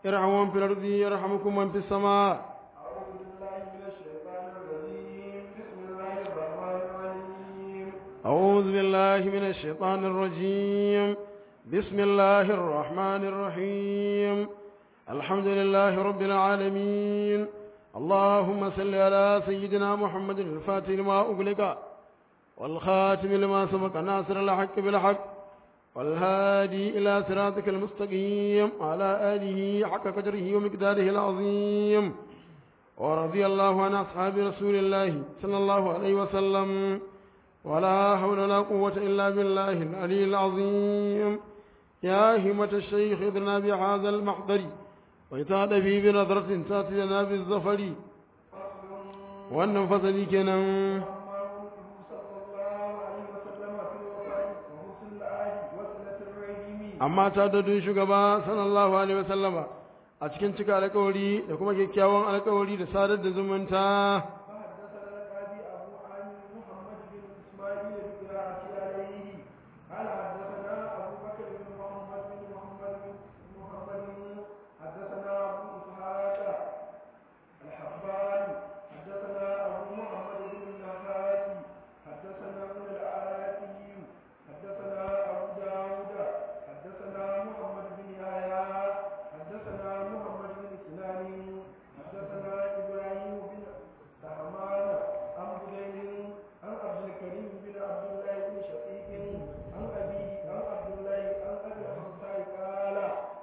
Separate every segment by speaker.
Speaker 1: ارحموا من في الأرض يرحمكم من في السماء
Speaker 2: أعوذ بالله من الشيطان الرجيم بسم الله الرحمن الرحيم
Speaker 1: أعوذ بالله من الشيطان الرجيم بسم الله الرحمن الرحيم الحمد لله رب العالمين اللهم صل على سيدنا محمد الفاتح لما أغلق والخاتم لما سبق ناصر الحق بالحق والهادي إلى صراطك المستقيم وعلى آله حق قدره ومقداره العظيم ورضي الله عن أصحاب رسول الله صلى الله عليه وسلم ولا حول ولا قوة إلا بالله العلي العظيم يا همة الشيخ اذنا بهذا المحضر ويتعد في بنظرة تأتي لنا بالظفر وأن فصلي كنا
Speaker 2: أما قوله صلى الله عليه وسلم في الوفاء وحسن العهد وصلة الرحم
Speaker 1: amma ta da dun shugaba sallallahu alaihi wasallama a cikin cika alƙawari da kuma kyakkyawan alƙawari da sadar da zumunta
Speaker 2: فحدثنا القاضي أبو عامر محمد بن إسماعيل بقراءة عليه قال حدثنا أبو بكر بن محمد بن محمد بن محمد حدثنا أبو إسحاق الحبان حدثنا أبو محمد بن النحاس حدثنا ابن العراقي حدثنا أبو داود حدثنا محمد بن يحيى حدثنا محمد بن سنان حدثنا إبراهيم بن سهمان عن بدين عن عبد الكريم بن عبد الله بن شقيق عن أبيه عن عبد الله عن أبي الحمصاء قال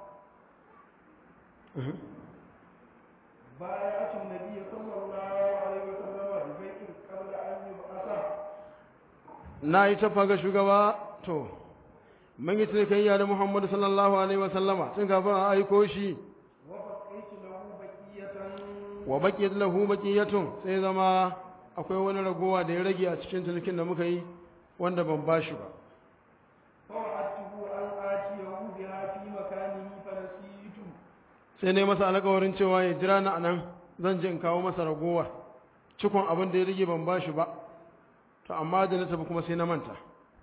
Speaker 2: بايعت النبي صلى الله عليه وسلم ببيت قبل أن يبعث
Speaker 1: na yi tafa ga shugaba to mun yi cinikayya da muhammadu sallallahu alaihi wasallama tun kafin a aiko shi
Speaker 2: وبقيت له بقية
Speaker 1: wa baqiyat lahu baqiyatun sai zama akwai wani ragowa da ya rage a cikin cinikin da muka yi wanda ban bashi ba
Speaker 2: فوعدته أن آتيه بها في مكانه فنسيت
Speaker 1: sai ne masa alƙawarin cewa ya jira na anan zan je in kawo masa ragowar cikon abin da ya rage ban bashi ba to amma da na tafi kuma sai na manta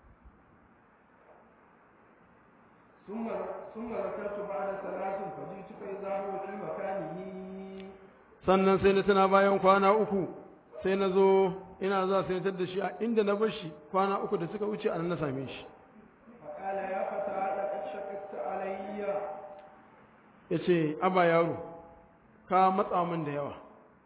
Speaker 2: ثم ثم ذكرت بعد ثلاث فجئت فإذا هو في مكانه
Speaker 1: sannan sai na tana bayan kwana uku sai na zo ina za sai na da shi a inda na bar shi kwana uku da suka wuce a nan na same shi
Speaker 2: فقال يا فتى لقد شققت علي
Speaker 1: ya ce aba yaro ka matsa min da yawa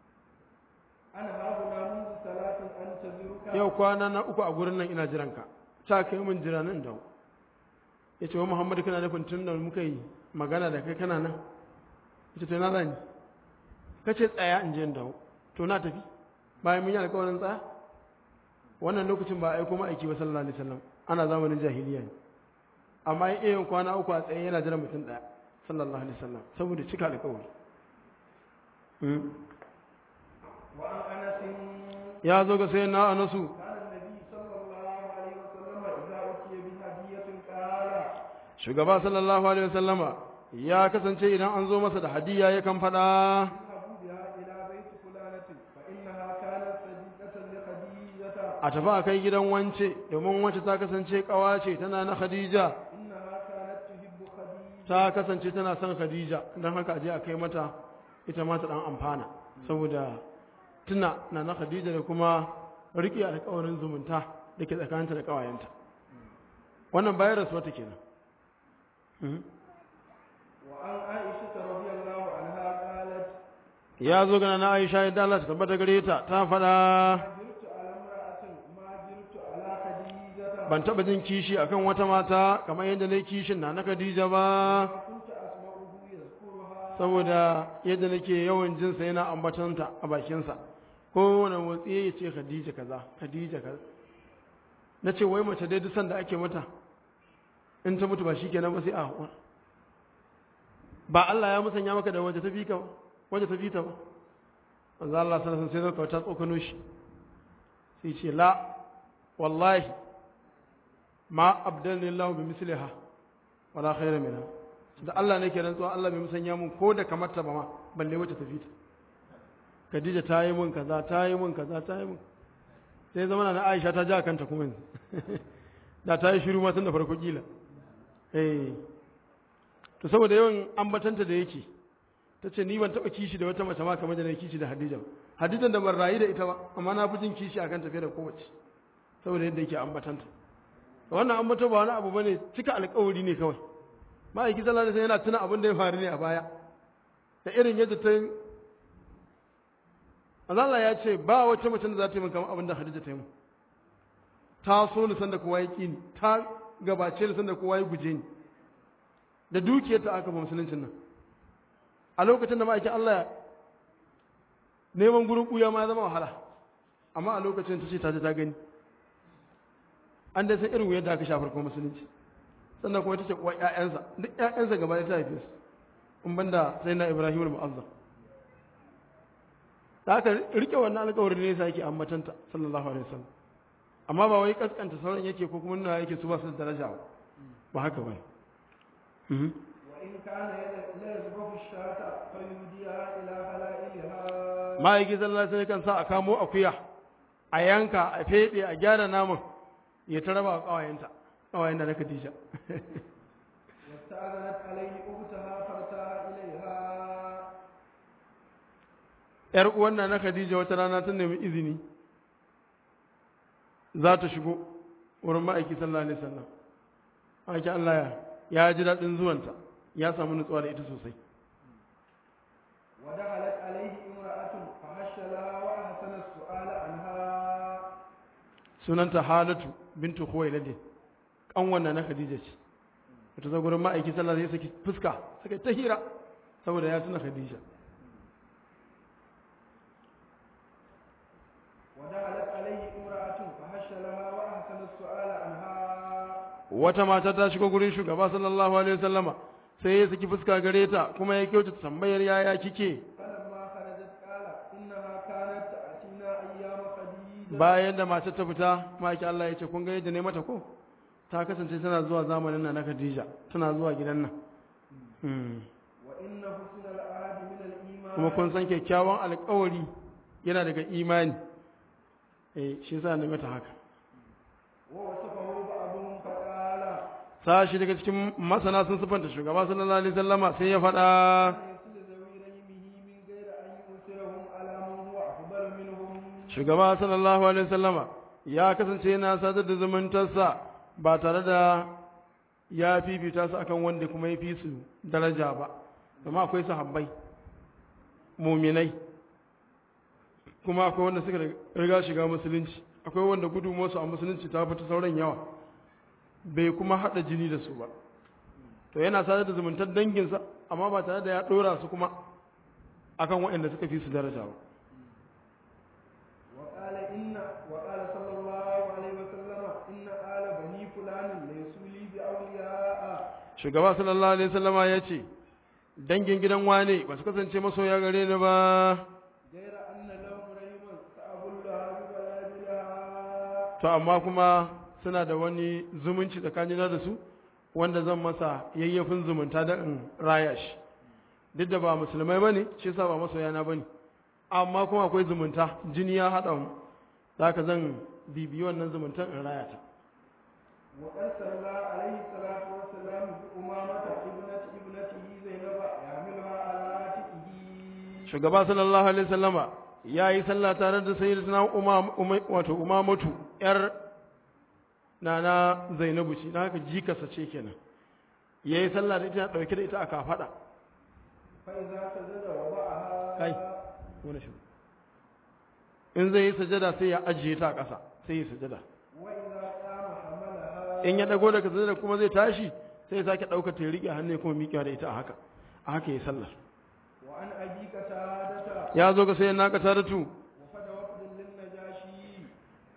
Speaker 2: أنا هاهنا منذ ثلاث أنتظرك
Speaker 1: yau kwana na uku a gurin nan ina jiranka ta kai min jira nan da ya ce wa muhammadu kana nufin tun da muka yi magana da kai kana nan ya ce to na zani ka ce tsaya in je in dawo to na tafi bayan mun yi alkawarin tsaya wannan lokacin ba a aiko ma'aiki ba sallallahu alaihi wasallam ana zamanin jahiliya ne amma ya iya yin kwana uku a tsaye yana jiran mutum ɗaya sallallahu alaihi wasallam saboda cika alkawari Mm.
Speaker 2: وعن أنس
Speaker 1: ya zo ga sai na anasu
Speaker 2: كان النبي صلى الله عليه وسلم إذا أتي بهدية قال
Speaker 1: shugaba sallallahu alaihi wasallama ya kasance idan an zo masa da hadiya yakan faɗa
Speaker 2: اذهبوا بها إلى بيت فلانة فإنها كانت صديقة لخديجة
Speaker 1: a tafi a kai gidan wance domin wance ta kasance kawace tana na khadija
Speaker 2: إنها كانت تحب خديجة
Speaker 1: ta kasance tana son khadija don haka a je a kai mata ita ma ta dan amfana saboda tuna na na khadija da kuma riƙe alƙawarin zumunta da ke tsakaninta da ƙawayenta wannan bayan rasuwa ta kenan Mhm.
Speaker 2: وعن عائشة رضي الله عنها قالت
Speaker 1: ya zo gana na aisha yadda Allah ta tabbata gare ta ta faɗa
Speaker 2: جرت على امرأة ما جرت على خديجة
Speaker 1: ban taɓa jin kishi akan wata mata kamar yadda na yi kishin na na Khadija ba
Speaker 2: كنت أسمعه يذكرها
Speaker 1: saboda yadda nake yawan jinsa yana ambatonta a bakinsa kowane motsi ya ce Khadija kaza Khadija kaza na ce wai mace dai duk sanda ake mata in ta mutu ba shi kenan ba sai a haƙura ba Allah ya musanya maka da waje ta fi ka ba waje ta fi ta ba manzo Allah sallallahu alaihi wasallam sai zaka ta tsokano shi sai ce la wallahi ma abdalni Allah bi misliha wala khayra minha da Allah ne ke rantsuwa Allah bai musanya mun ko da kamar ta ba ma balle wacce ta fi ta Khadija ta yi mun kaza ta yi mun kaza ta yi mun sai zama na Aisha ta ja kanta kuma yanzu da ta yi shiru ma tun da farko kila eh to saboda yawan ambatanta da yake ta ce ni ban taɓa kishi da wata mace ma kamar da na kishi da Hadija ba Hadijan da ban rayu da ita ba amma na fi jin kishi akan tafiya da kowace saboda yadda yake ambatanta wannan ambato ba wani abu bane cika alƙawari ne kawai ma'aiki sallallahu alaihi yana tuna abin da ya faru ne a baya da irin yadda ta Allah ya ce ba wacce mace da za ta yi min kamar abin da Hadija ta yi min ta so ni sanda kowa ya ƙi ni ta gabace ni sanda kowa ya guje ni da dukiyarta aka ba musuluncin nan a lokacin da ma'aikin Allah neman gurin ɓuya ma ya zama wahala amma a lokacin ta ce ta ji ta gani an dai san irin yadda aka shafar kuma musulunci sannan kuma ita ce kuwa ƴaƴansa duk ƴaƴansa gaba ɗaya ta haife su in banda sai na Ibrahim al-Mu'azzam da aka rike wannan alƙawarin ne yasa yake ambatanta sallallahu alaihi wasallam amma ba wai kaskanta sauran yake ko kuma nuna yake su ba su da daraja ba ba haka ba
Speaker 2: وإن كان لا يذبح الشاة فيهديها إلى خلائلها
Speaker 1: ma'aiki sallallahu alaihi kan sa a kamo akuya a yanka a fede a gyara naman ya ta raba kawayenta kawayen da na Khadija
Speaker 2: واستأذنت عليه أختها فارتاها إليها
Speaker 1: yar uwan na na Khadija wata rana ta nemi izini za ta shigo wurin ma'aiki sallallahu alaihi wasallam ma'aiki Allah ya ya ji daɗin zuwanta ya samu nutsuwa da ita sosai
Speaker 2: ودخلت عليه امرأة فهش لها وأحسن السؤال عنها
Speaker 1: sunanta Halatu bintu Khuwailid kan wannan na Khadija ce wata zo gurin ma'aiki sallallahu alaihi wasallam fuska suka ta hira saboda ya tuna Khadija
Speaker 2: ودخلت عليه امرأة فهش لها وأحسن السؤال عنها
Speaker 1: wata mata ta shigo gurin shugaba sallallahu alaihi wasallama sai ya saki fuska gare ta kuma ya kyautata tambayar yaya kike
Speaker 2: فلما خرجت قال إنها كانت تأتينا أيام خديجة
Speaker 1: bayan da matar ta fita maki Allah ya ce kun ga yadda ne mata ko ta kasance tana zuwa zamanin nan na Khadija tana zuwa gidan nan Hmm.
Speaker 2: وإن حسن العهد من الإيمان
Speaker 1: kuma kun san kyakkyawan alƙawari yana daga imani eh shi yasa na mata haka
Speaker 2: ووصفه بعضهم فقال
Speaker 1: sashi daga cikin masana sun sifanta shugaba sallallahu alaihi wasallama sai ya faɗa
Speaker 2: يصل ذوي ريمه من غير أن يؤثرهم على من هو أفضل منهم
Speaker 1: shugaba sallallahu alaihi wasallama ya kasance yana sadar da zumuntarsa ba tare da ya fifita su akan wanda kuma ya fi su daraja ba amma akwai sahabbai muminai kuma akwai wanda suka riga shiga musulunci akwai wanda gudunmuwarsu a musulunci ta fita sauran yawa bai kuma haɗa jini da su ba to yana sadar da zumuntar danginsa amma ba tare da ya ɗora su kuma akan waɗanda suka fi su daraja ba
Speaker 2: وقال إن وقال صلى الله عليه وسلم إن آل بني فلان ليسوا لي بأولياء
Speaker 1: shugaba sallallahu alaihi wasallama ya ce dangin gidan wane ba su kasance masoya gare ni ba
Speaker 2: غير أن لهم ريما سأبلها ببلادها
Speaker 1: to amma kuma suna da wani zumunci tsakanina da su wanda zan masa yayyafin zumunta da in raya shi duk da ba musulmai bane shi yasa ba masoya na bane amma kuma akwai zumunta jini ya haɗa mu zaka zan bibiyi wannan zumuntan in raya ta
Speaker 2: وقد صلى عليه الصلاة والسلام بأمامة ابنة ابنته زينب يحملها على عاتقه
Speaker 1: shugaba sallallahu alaihi wasallama ya yi sallah tare da sayyidatuna umam Umay- wato umamatu yar nana zainabu ce na haka jikarsa ce kenan ya yi sallah da ita dauke da ita a kafada
Speaker 2: فإذا سجد وضعها
Speaker 1: kai wani shi in zai yi sajada sai ya ajiye ta a ƙasa sai ya sajada
Speaker 2: وإذا قام حملها
Speaker 1: in ya dago daga sajada kuma zai tashi sai ya sake ɗaukar ta ya riƙe hannu ya kuma miƙewa da ita a haka a haka ya sallar
Speaker 2: وعن أبي قتادة
Speaker 1: ya zo ga sai na ka taratu
Speaker 2: وفد وفد للنجاشي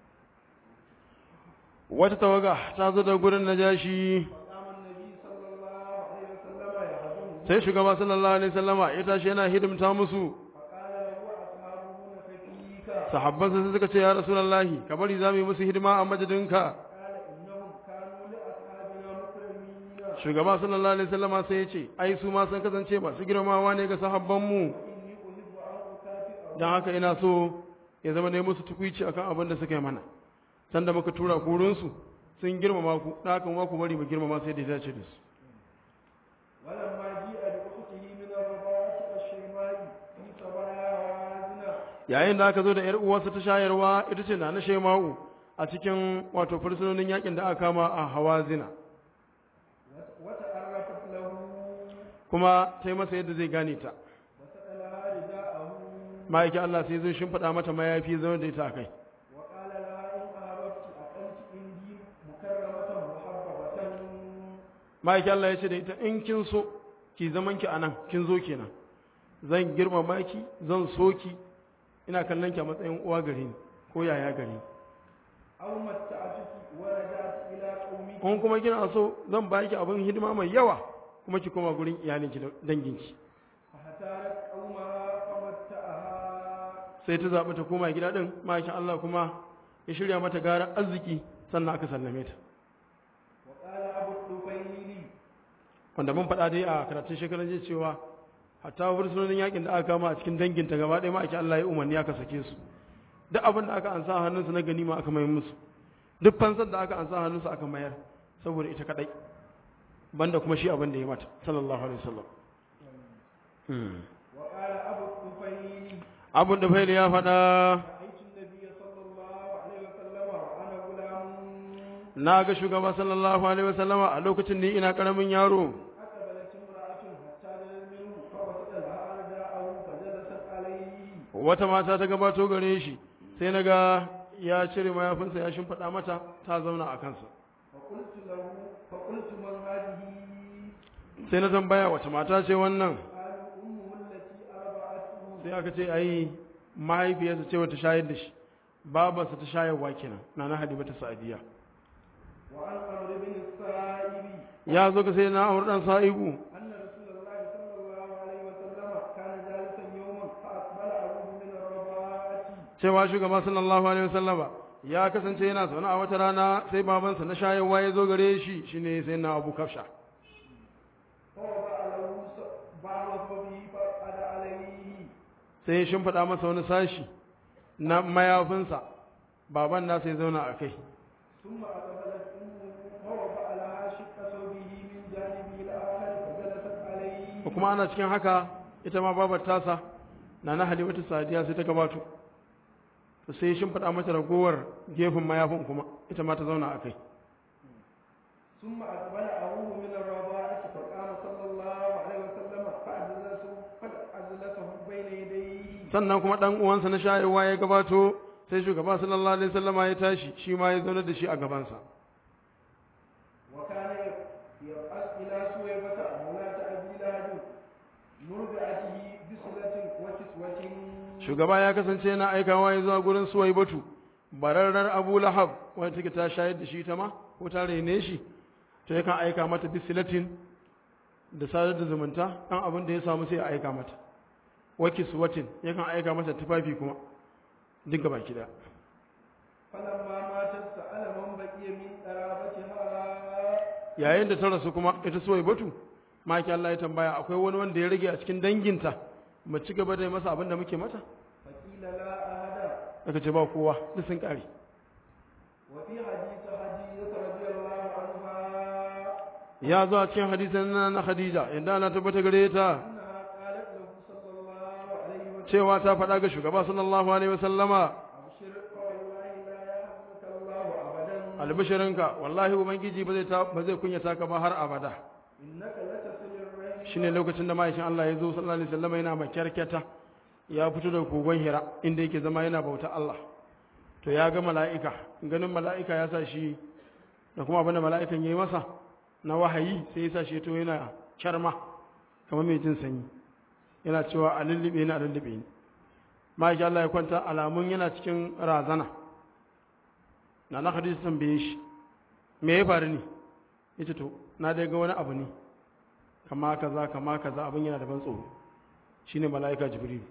Speaker 1: wata tawaga ta zo da gurin najashi
Speaker 2: فقام النبي صلى الله عليه وسلم يهزمه
Speaker 1: sai shugaba sallallahu alaihi wasallama ya tashi yana hidimta musu
Speaker 2: فقال له أصحابه نفكيك
Speaker 1: sahabban sai suka ce ya rasulullahi ka bari za mu yi musu hidima a madadinka
Speaker 2: قال إنهم كانوا لأصحابنا مكرمين
Speaker 1: shugaba sallallahu alaihi wasallama sai ya ce ai su ma sun kasance masu girmamawa ne ga sahabban mu
Speaker 2: إني أحب أن أكافئهم
Speaker 1: dan haka ina so ya zama ne musu tukuici akan abin da suka yi mana sanda muka tura ku wurin su sun girmama ku dan haka ma ku bari mu girmama sai da ya dace da su
Speaker 2: ولما جيء بأخته من الرضاعة
Speaker 1: yayin da aka zo da 'yar uwarsa ta shayarwa ita ce na na shema'u a cikin wato fursunonin yakin da aka kama a hawazina
Speaker 2: وتعرفت له
Speaker 1: kuma ta yi masa yadda zai gane ta
Speaker 2: وسألها رداءه
Speaker 1: ma'aikin Allah sai zai shimfiɗa mata mayafi zama da ita a kai
Speaker 2: وقال لها إن أهببت أقمت عندي مكرمة محببة
Speaker 1: ma'aikin Allah ya ce da ita in kin so ki zaman ki anan kin zo kenan zan girmama ki zan so ki ina kallon ki a matsayin uwa gare ni ko yaya gare ni
Speaker 2: أو متعتك ورجعت إلى قومك
Speaker 1: in kuma kina so zan ba ki abin hidima mai yawa kuma ki koma gurin iyalinki da danginki
Speaker 2: فاختارت قومها فمتعها
Speaker 1: sai ta zaɓi ta koma gida ɗin ma'aikin Allah kuma ya shirya mata gara arziki sannan aka sallame ta
Speaker 2: وقال أبو الطفيل
Speaker 1: wanda mun faɗa dai a karatun shekaran jiya cewa hatta fursunonin yakin da aka kama a cikin danginta gaba ɗaya ma'aikin Allah ya umarni aka sake su duk abin da aka ansa a hannunsu na ganima aka mayar musu duk fansar da aka ansa a hannunsu aka mayar saboda ita kaɗai banda kuma shi abin da ya mata sallallahu alaihi wasallam
Speaker 2: وقال أبو الطفيل
Speaker 1: abin da faili ya faɗa
Speaker 2: رأيت النبي صلى الله عليه وسلم وأنا غلام
Speaker 1: na ga shugaba sallallahu alaihi wasallama a lokacin ni ina ƙaramin yaro
Speaker 2: أقبلت امرأة حتى دنت منه فوسط لها رداءه فجلست عليه
Speaker 1: wata mata ta gabato gare shi sai na ga ya cire mayafinsa ya shimfiɗa mata ta zauna a kansa
Speaker 2: فقلت له فقلت من هذه
Speaker 1: sai na tambaya wace mata ce wannan
Speaker 2: قالوا أمه التي أرضعته
Speaker 1: sai aka ce ai mahaifiyarsa ce wata shayar da shi babarsa ta shayarwa kenan na na halibata sa'adiya
Speaker 2: وعن عمرو بن السائب
Speaker 1: ya zo ga sai na aure dan sa'ibu
Speaker 2: أن رسول الله صلى الله عليه وسلم كان جالسا يوما فأقبل أبوه من الرضاعة
Speaker 1: cewa shugaba sallallahu alaihi wasallama ya kasance yana zaune a wata rana sai babansa na shayarwa ya zo gare shi shine sai na abu kafsha
Speaker 2: فوضع له بعض ثوبه فقعد عليه
Speaker 1: sai ya shimfiɗa masa wani sashi na mayafinsa baban nasa ya zauna a kai
Speaker 2: ثم أقبلت أمه فوضع لها شق ثوبه من جانبه الآخر فجلست عليه
Speaker 1: kuma ana cikin haka ita ma babar tasa na na halimatu sadiya sai ta gabato to sai shin faɗa mata ragowar gefen mayafin kuma ita ma ta zauna a kai
Speaker 2: ثم أقبل أبوه من الرضاعة فقام صلى الله عليه وسلم فأجلسه فأجلسه بين يديه
Speaker 1: sannan kuma ɗan uwansa na shayarwa ya gabato sai shugaba sallallahu alaihi wasallama ya tashi shi ma ya zauna da shi a gabansa
Speaker 2: وكان يبعث إلى سويبة مولاة أبي لهب مرضعته بصلة وكسوة
Speaker 1: shugaba ya kasance yana aikawa ya zuwa gurin suwai batu bararrar abu lahab wanda take ta shayar da shi ta ma ko ta rene shi to yakan aika mata bisilatin da sadar da zumunta ɗan abin da ya samu sai ya aika mata waki suwatin yakan aika mata tufafi kuma duk gaba ki
Speaker 2: فلما ماتت سأل من بقي من قرابتها
Speaker 1: yayin da ta rasu kuma ita suwai batu maki Allah ya tambaya akwai wani wanda ya rage a cikin danginta mu ci gaba da yi masa abin da muke mata
Speaker 2: فقيل لا أحد
Speaker 1: aka ce ba kowa duk sun kare
Speaker 2: وفي حديث حديث رضي الله عنها
Speaker 1: ya zo a cikin hadisin na na Khadija inda ana tabbata gare ta
Speaker 2: أنها قالت له صلى الله عليه وسلم
Speaker 1: cewa ta faɗa ga shugaba sallallahu alaihi wasallama
Speaker 2: أبشر فوالله لا يحزنك الله أبدا
Speaker 1: albishirinka wallahi ubangiji ba zai ta ba zai kunyata ka ba har abada
Speaker 2: إنك لتصل الرحم
Speaker 1: shine lokacin da ma'aikin Allah ya zo sallallahu alaihi wasallama yana makyarkyata ya fito daga kogon Hira inda yake zama yana bauta Allah to ya ga mala'ika ganin mala'ika ya sa shi da kuma abin da mala'ikan yayi masa na wahayi sai ya sa shi to yana kyarma kamar mai jin sanyi yana cewa a lullube ni a lullube ni ma'aikin Allah ya kwanta alamun yana cikin razana na na hadisi tambaye shi me ya faru ne yace to na dai ga wani abu ne kama kaza kama kaza abin yana da ban tsoro shine mala'ika jibril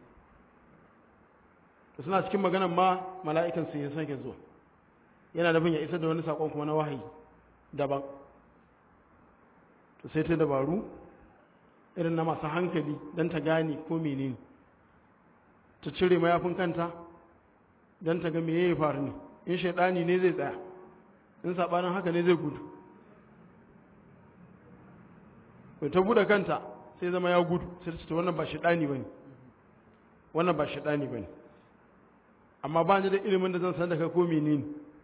Speaker 1: to suna cikin maganan ma mala'ikan sai ya sake zuwa yana da ya isar da wani sakon kuma na wahayi daban to sai ta dabaru irin na masu hankali don ta gane ko menene ta cire mayafin kanta don ta ga me ya faru ne in shaidani ne zai tsaya in sabanin haka ne zai gudu to ta buɗe kanta sai zama ya gudu sai ta ce wannan ba shaidani bane wannan ba shaidani bane amma ba ni da ilimin da zan san da kai ko menene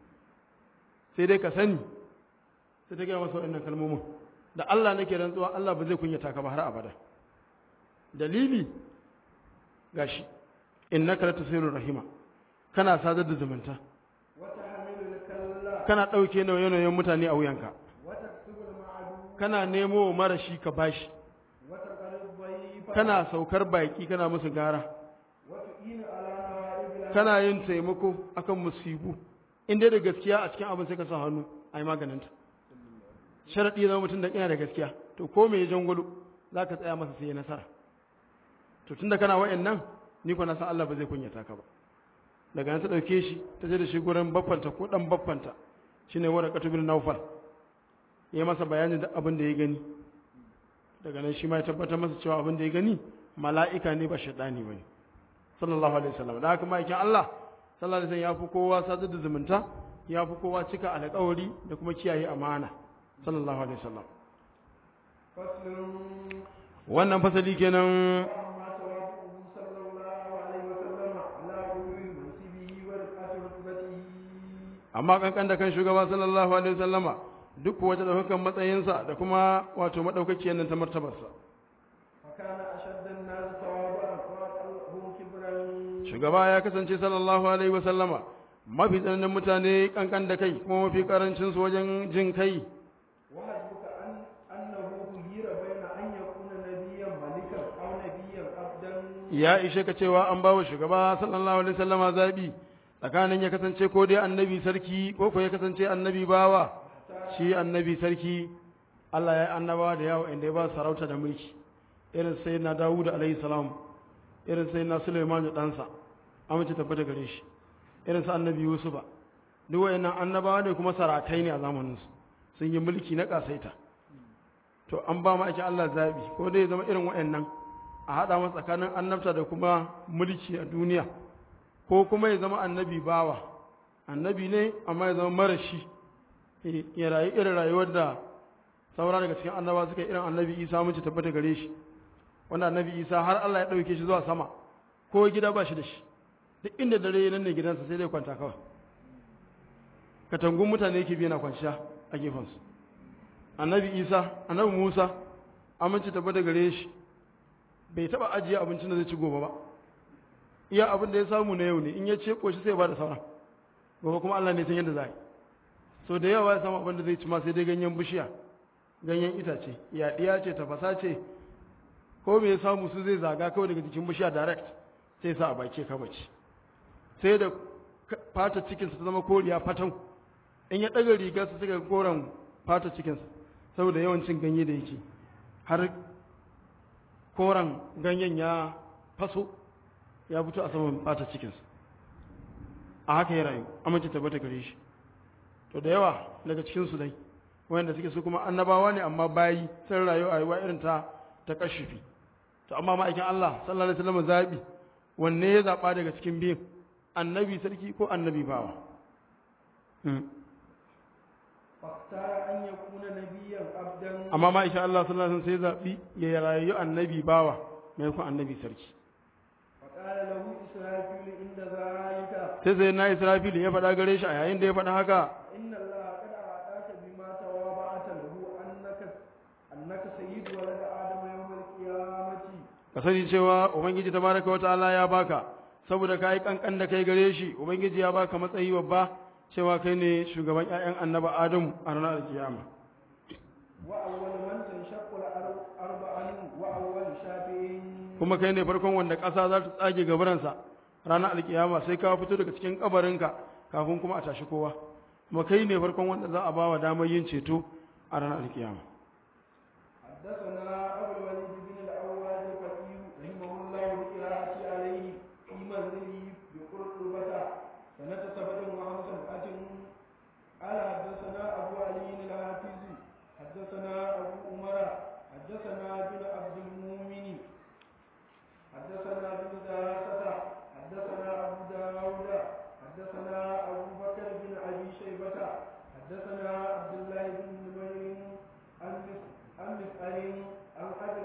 Speaker 1: sai dai ka sani sai ta gaya masa waɗannan kalmomin da Allah nake rantsuwa Allah ba zai kunyata ka ba har abada dalili gashi innaka latasiru rahima kana sadar da zumunta
Speaker 2: وتحمل الكلا
Speaker 1: kana ɗauke nauye-nauyen mutane a wuyanka
Speaker 2: وتكسب المعدوم
Speaker 1: kana nemo wa marashi ka bashi
Speaker 2: وتقر الضيف
Speaker 1: kana saukar baki kana musu gara
Speaker 2: وتعين على نوائب
Speaker 1: kana yin taimako akan musibu in dai da gaskiya a cikin abin sai ka sa hannu a yi maganinta sharaɗi zama mutum da ina da gaskiya to ko me ya jangwalo za ka tsaya masa sai ya nasara to tunda kana wa'in nan ni ko na san Allah ba zai kunyata ka ba daga nan ta ɗauke shi ta je da shi gurin baffanta ko ɗan baffanta shine wara katubin naufal ya yi masa bayanin da abin da ya gani daga nan shi ma ya tabbatar masa cewa abin da ya gani mala'ika ne ba shaɗani ba ne sallallahu alaihi wasallam da haka ma'aikin Allah sallallahu alaihi wasallam ya fi kowa sadar da zumunta ya fi kowa cika alƙawari da kuma kiyaye amana sallallahu alaihi wasallam
Speaker 2: فصل
Speaker 1: wannan fasali kenan
Speaker 2: وأما تواضعه صلى الله عليه وسلم على علو منصبه ورفعة رتبته
Speaker 1: amma kankan da kan shugaba sallallahu alaihi wasallama duk wata daukakan matsayinsa da kuma wato madaukakiyar nan ta martabarsa
Speaker 2: فكان أشد الناس تواضعا وأقلهم كبرا
Speaker 1: shugaba ya kasance sallallahu alaihi wasallama mafi tsananin mutane kankan da kai kuma mafi karancin su wajen jin kai
Speaker 2: وحسبك أن أنه خير بين أن يكون نبيا ملكا أو نبيا عبدا
Speaker 1: ya ishe ka cewa an bawa shugaba sallallahu alaihi wasallama zabi tsakanin ya kasance ko dai annabi sarki ko ko ya kasance annabi bawa shi annabi sarki Allah ya yi annabawa da yawa inda ya ba su sarauta da mulki irin sai na Dawud alaihi salam irin sai na Sulaiman da ɗansa amince tabbata gare shi irin su annabi Yusufa duk wayannan annabawa ne kuma sarakai ne a zamanin su sun yi mulki na kasaita to an ba ma ake Allah zabi ko dai ya zama irin wayannan a haɗa masa tsakanin annabta da kuma mulki a duniya ko kuma ya zama annabi bawa annabi ne amma ya zama marashi eh, ya rayu irin rayuwar da saura daga cikin annaba suka yi irin annabi isa mun ci tabbata gare shi wanda annabi isa har Allah ya ɗauke shi zuwa sama ko gida ba shi da shi duk inda dare nan ne gidansa sai dai kwanta kawai katangun mutane yake biya na kwanciya a gefensu annabi isa annabi musa aminci tabbata gare shi bai taba ajiye abincin da zai ci gobe ba iya abin da ya samu na yau ne in ya ce koshi sai ya ba da sauran gobe kuma Allah ne san yadda za a yi so da yawa ya samu abin da zai ci ma sai dai ganyen bishiya ganyen itace yaɗiya ce tafasa ce ko me ya samu su zai zaga kawai daga jikin bishiya direct sai ya sa a baki kama ci sai da ka- fata cikinsa ta zama koriya fatan in ya ɗaga rigar su suka koren fata cikinsa saboda yawancin ganye da yake har koren ganyen ya faso ya fito a saman fata cikinsa a haka ya rayu amince tabbata gare shi to da yawa daga cikinsu dai wanda suke su kuma annabawa ne amma bayi sun rayu a rayuwa irin ta ta kashifi to amma ma'aikin Allah sallallahu alaihi wasallam zabi wanne ya zaba daga cikin biyun annabi sarki ko annabi bawa Hmm.
Speaker 2: فاختار أن يكون نبيا عبدا
Speaker 1: amma ma'aikin Allah sallallahu alaihi wasallam sai zabi ya rayu annabi bawa maimakon annabi sarki
Speaker 2: فقال له إسرافيل عند ذلك
Speaker 1: sai sai na Israfil ya faɗa gare shi a yayin da ya faɗa haka
Speaker 2: إن الله قد أعطاك بما تواضعت له أنك أنك سيد ولد آدم يوم القيامة
Speaker 1: ka sani cewa ubangiji tabaraka wa ta'ala ya baka saboda kai kankan da kai gare shi ubangiji ya baka matsayi babba cewa kai ne shugaban ƴaƴan annaba Adamu a ranar kiyama
Speaker 2: وأول من تنشق الأرض أرض عنه وأول شافع
Speaker 1: kuma kai ne farkon wanda ƙasa za ta tsage gabaransa ranar alkiyama sai ka fito daga cikin kabarinka kafin kuma a tashi kowa kuma kai ne farkon wanda za a ba wa damar yin ceto a ranar alkiyama
Speaker 2: حدثنا أبو الوليد بن الأواد الفقيه رحمه الله بقراءة عليه في منزله بقرطبة سنة سبع وخمسمائة قال حدثنا أبو علي الحافظ حدثنا أبو عمر حدثنا بن عبد المؤمن حدثنا بن دارسة حدثنا أبو داود حدثنا أبو بكر بن أبي شيبة حدثنا عبد الله بن نمير عن مس- عن مسأل عن أبي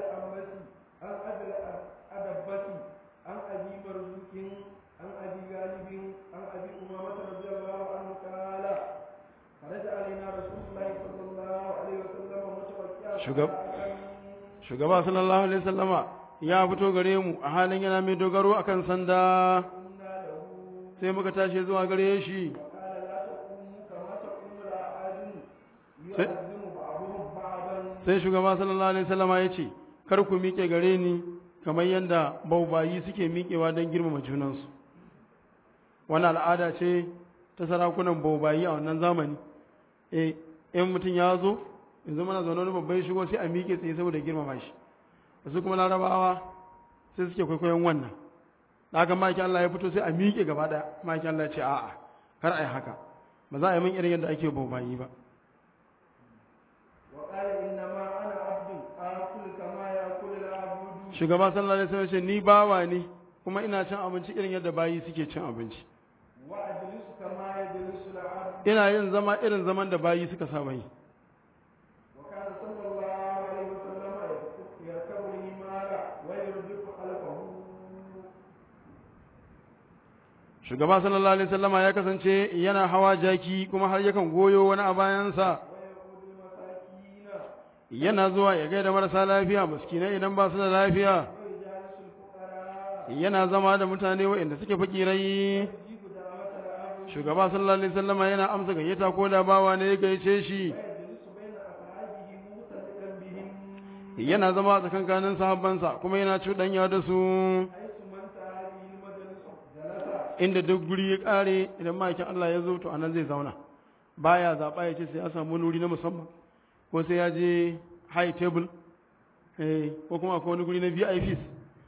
Speaker 1: shugab shugaba sallallahu alaihi wasallama ya fito gare mu a halin yana mai dogaro akan sanda
Speaker 2: قلنا له
Speaker 1: sai muka tashi zuwa gare shi
Speaker 2: قال لا تقوموا كما تقوم الأعاجم يعزم بعضهم بعضا
Speaker 1: sai shugaba sallallahu alaihi wasallama ya ce kar ku miƙe gare ni kamar yadda baubayi suke miƙewa don girmama junansu wani al'ada ce ta sarakunan baubayi a wannan zamani eh in mutum ya zo yanzu mana zaune wani babban shigo sai a miƙe tsaye saboda girmama shi wasu kuma larabawa sai suke kwaikwayon wannan da haka maki Allah ya fito sai a miƙe gaba ɗaya maki Allah ya ce a'a kar a yi haka ba za a yi min irin yadda ake baubayi ba
Speaker 2: وقال إنما أنا عبد آكل كما يأكل العبد
Speaker 1: shugaba sallallahu alaihi wasallam ya ce ni bawa ne kuma ina cin abinci irin yadda bayi suke cin abinci
Speaker 2: وأجلس كما يجلس العبد
Speaker 1: ina yin zama irin zaman da bayi suka saba yi
Speaker 2: وكان صلى الله عليه وسلم يركب الهمال ويرجف خلفه
Speaker 1: shugaba sallallahu alaihi wasallama ya kasance yana hawa jaki kuma har yakan goyo wani a bayansa
Speaker 2: ويقود المساكين
Speaker 1: yana zuwa ya gaida marasa lafiya miskinai idan ba su da lafiya
Speaker 2: ويجالس الفقراء
Speaker 1: yana zama da mutane waɗanda suke fakirai
Speaker 2: يجيب دعوة العبد
Speaker 1: shugaba sallallahu alaihi wasallama yana amsa gayyata ko da bawa ne ya gaice shi
Speaker 2: ويجلس بين أصحابه مختلطا بهم
Speaker 1: yana zama a tsakankanin sahabbansa kuma yana cuɗanya da su
Speaker 2: حيث من هذه المجلس جلس
Speaker 1: inda duk guri ya ƙare idan ma'aikin Allah ya zo to anan zai zauna baya zaɓa ya ce sai ya samu wani wuri na musamman ko sai ya je high table eh, ko kuma akwai wani guri na VIPs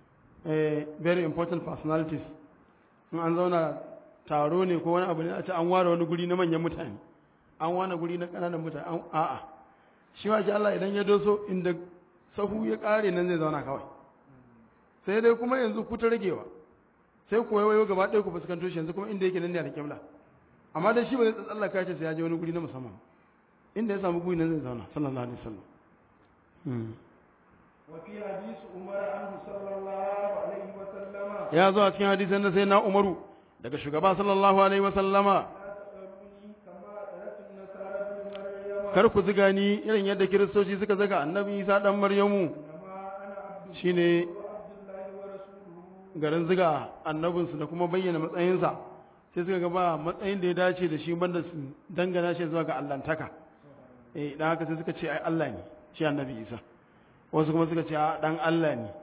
Speaker 1: eh, very important personalities in an zauna taro ne ko wani abu ne a ce an ware wani guri na manyan mutane an ware guri na ƙananan mutane an a'a shi ma shi Allah idan ya doso inda sahu ya ƙare nan zai zauna kawai sai dai kuma yanzu ku ta ragewa sai ku wayo gaba ɗaya ku fuskanto shi yanzu kuma inda yake nan ne a alƙibla amma dai shi ba zai tsallaka ce sai ya je wani guri na musamman inda ya samu guri nan zai zauna sallallahu alaihi wasallam Hmm.
Speaker 2: وفي حديث عمر عنه صلى الله عليه وسلم
Speaker 1: ya zo a cikin hadisan da sai na umaru daga shugaba sallallahu alaihi wasallama
Speaker 2: لا تقربني كما أدركت النصارى ابن مريم
Speaker 1: kar ku ziga ni irin yadda kiristoci suka zaga annabi isa dan maryamu
Speaker 2: إنما أنا عبد
Speaker 1: shine
Speaker 2: وعبد الله ورسوله
Speaker 1: garin ziga annabinsu da kuma bayyana matsayinsa sai suka ga ba matsayin da ya dace da shi banda su dangana shi zuwa ga allantaka eh dan haka sai suka ce ai Allah ne shi annabi isa wasu kuma suka ce a dan Allah ne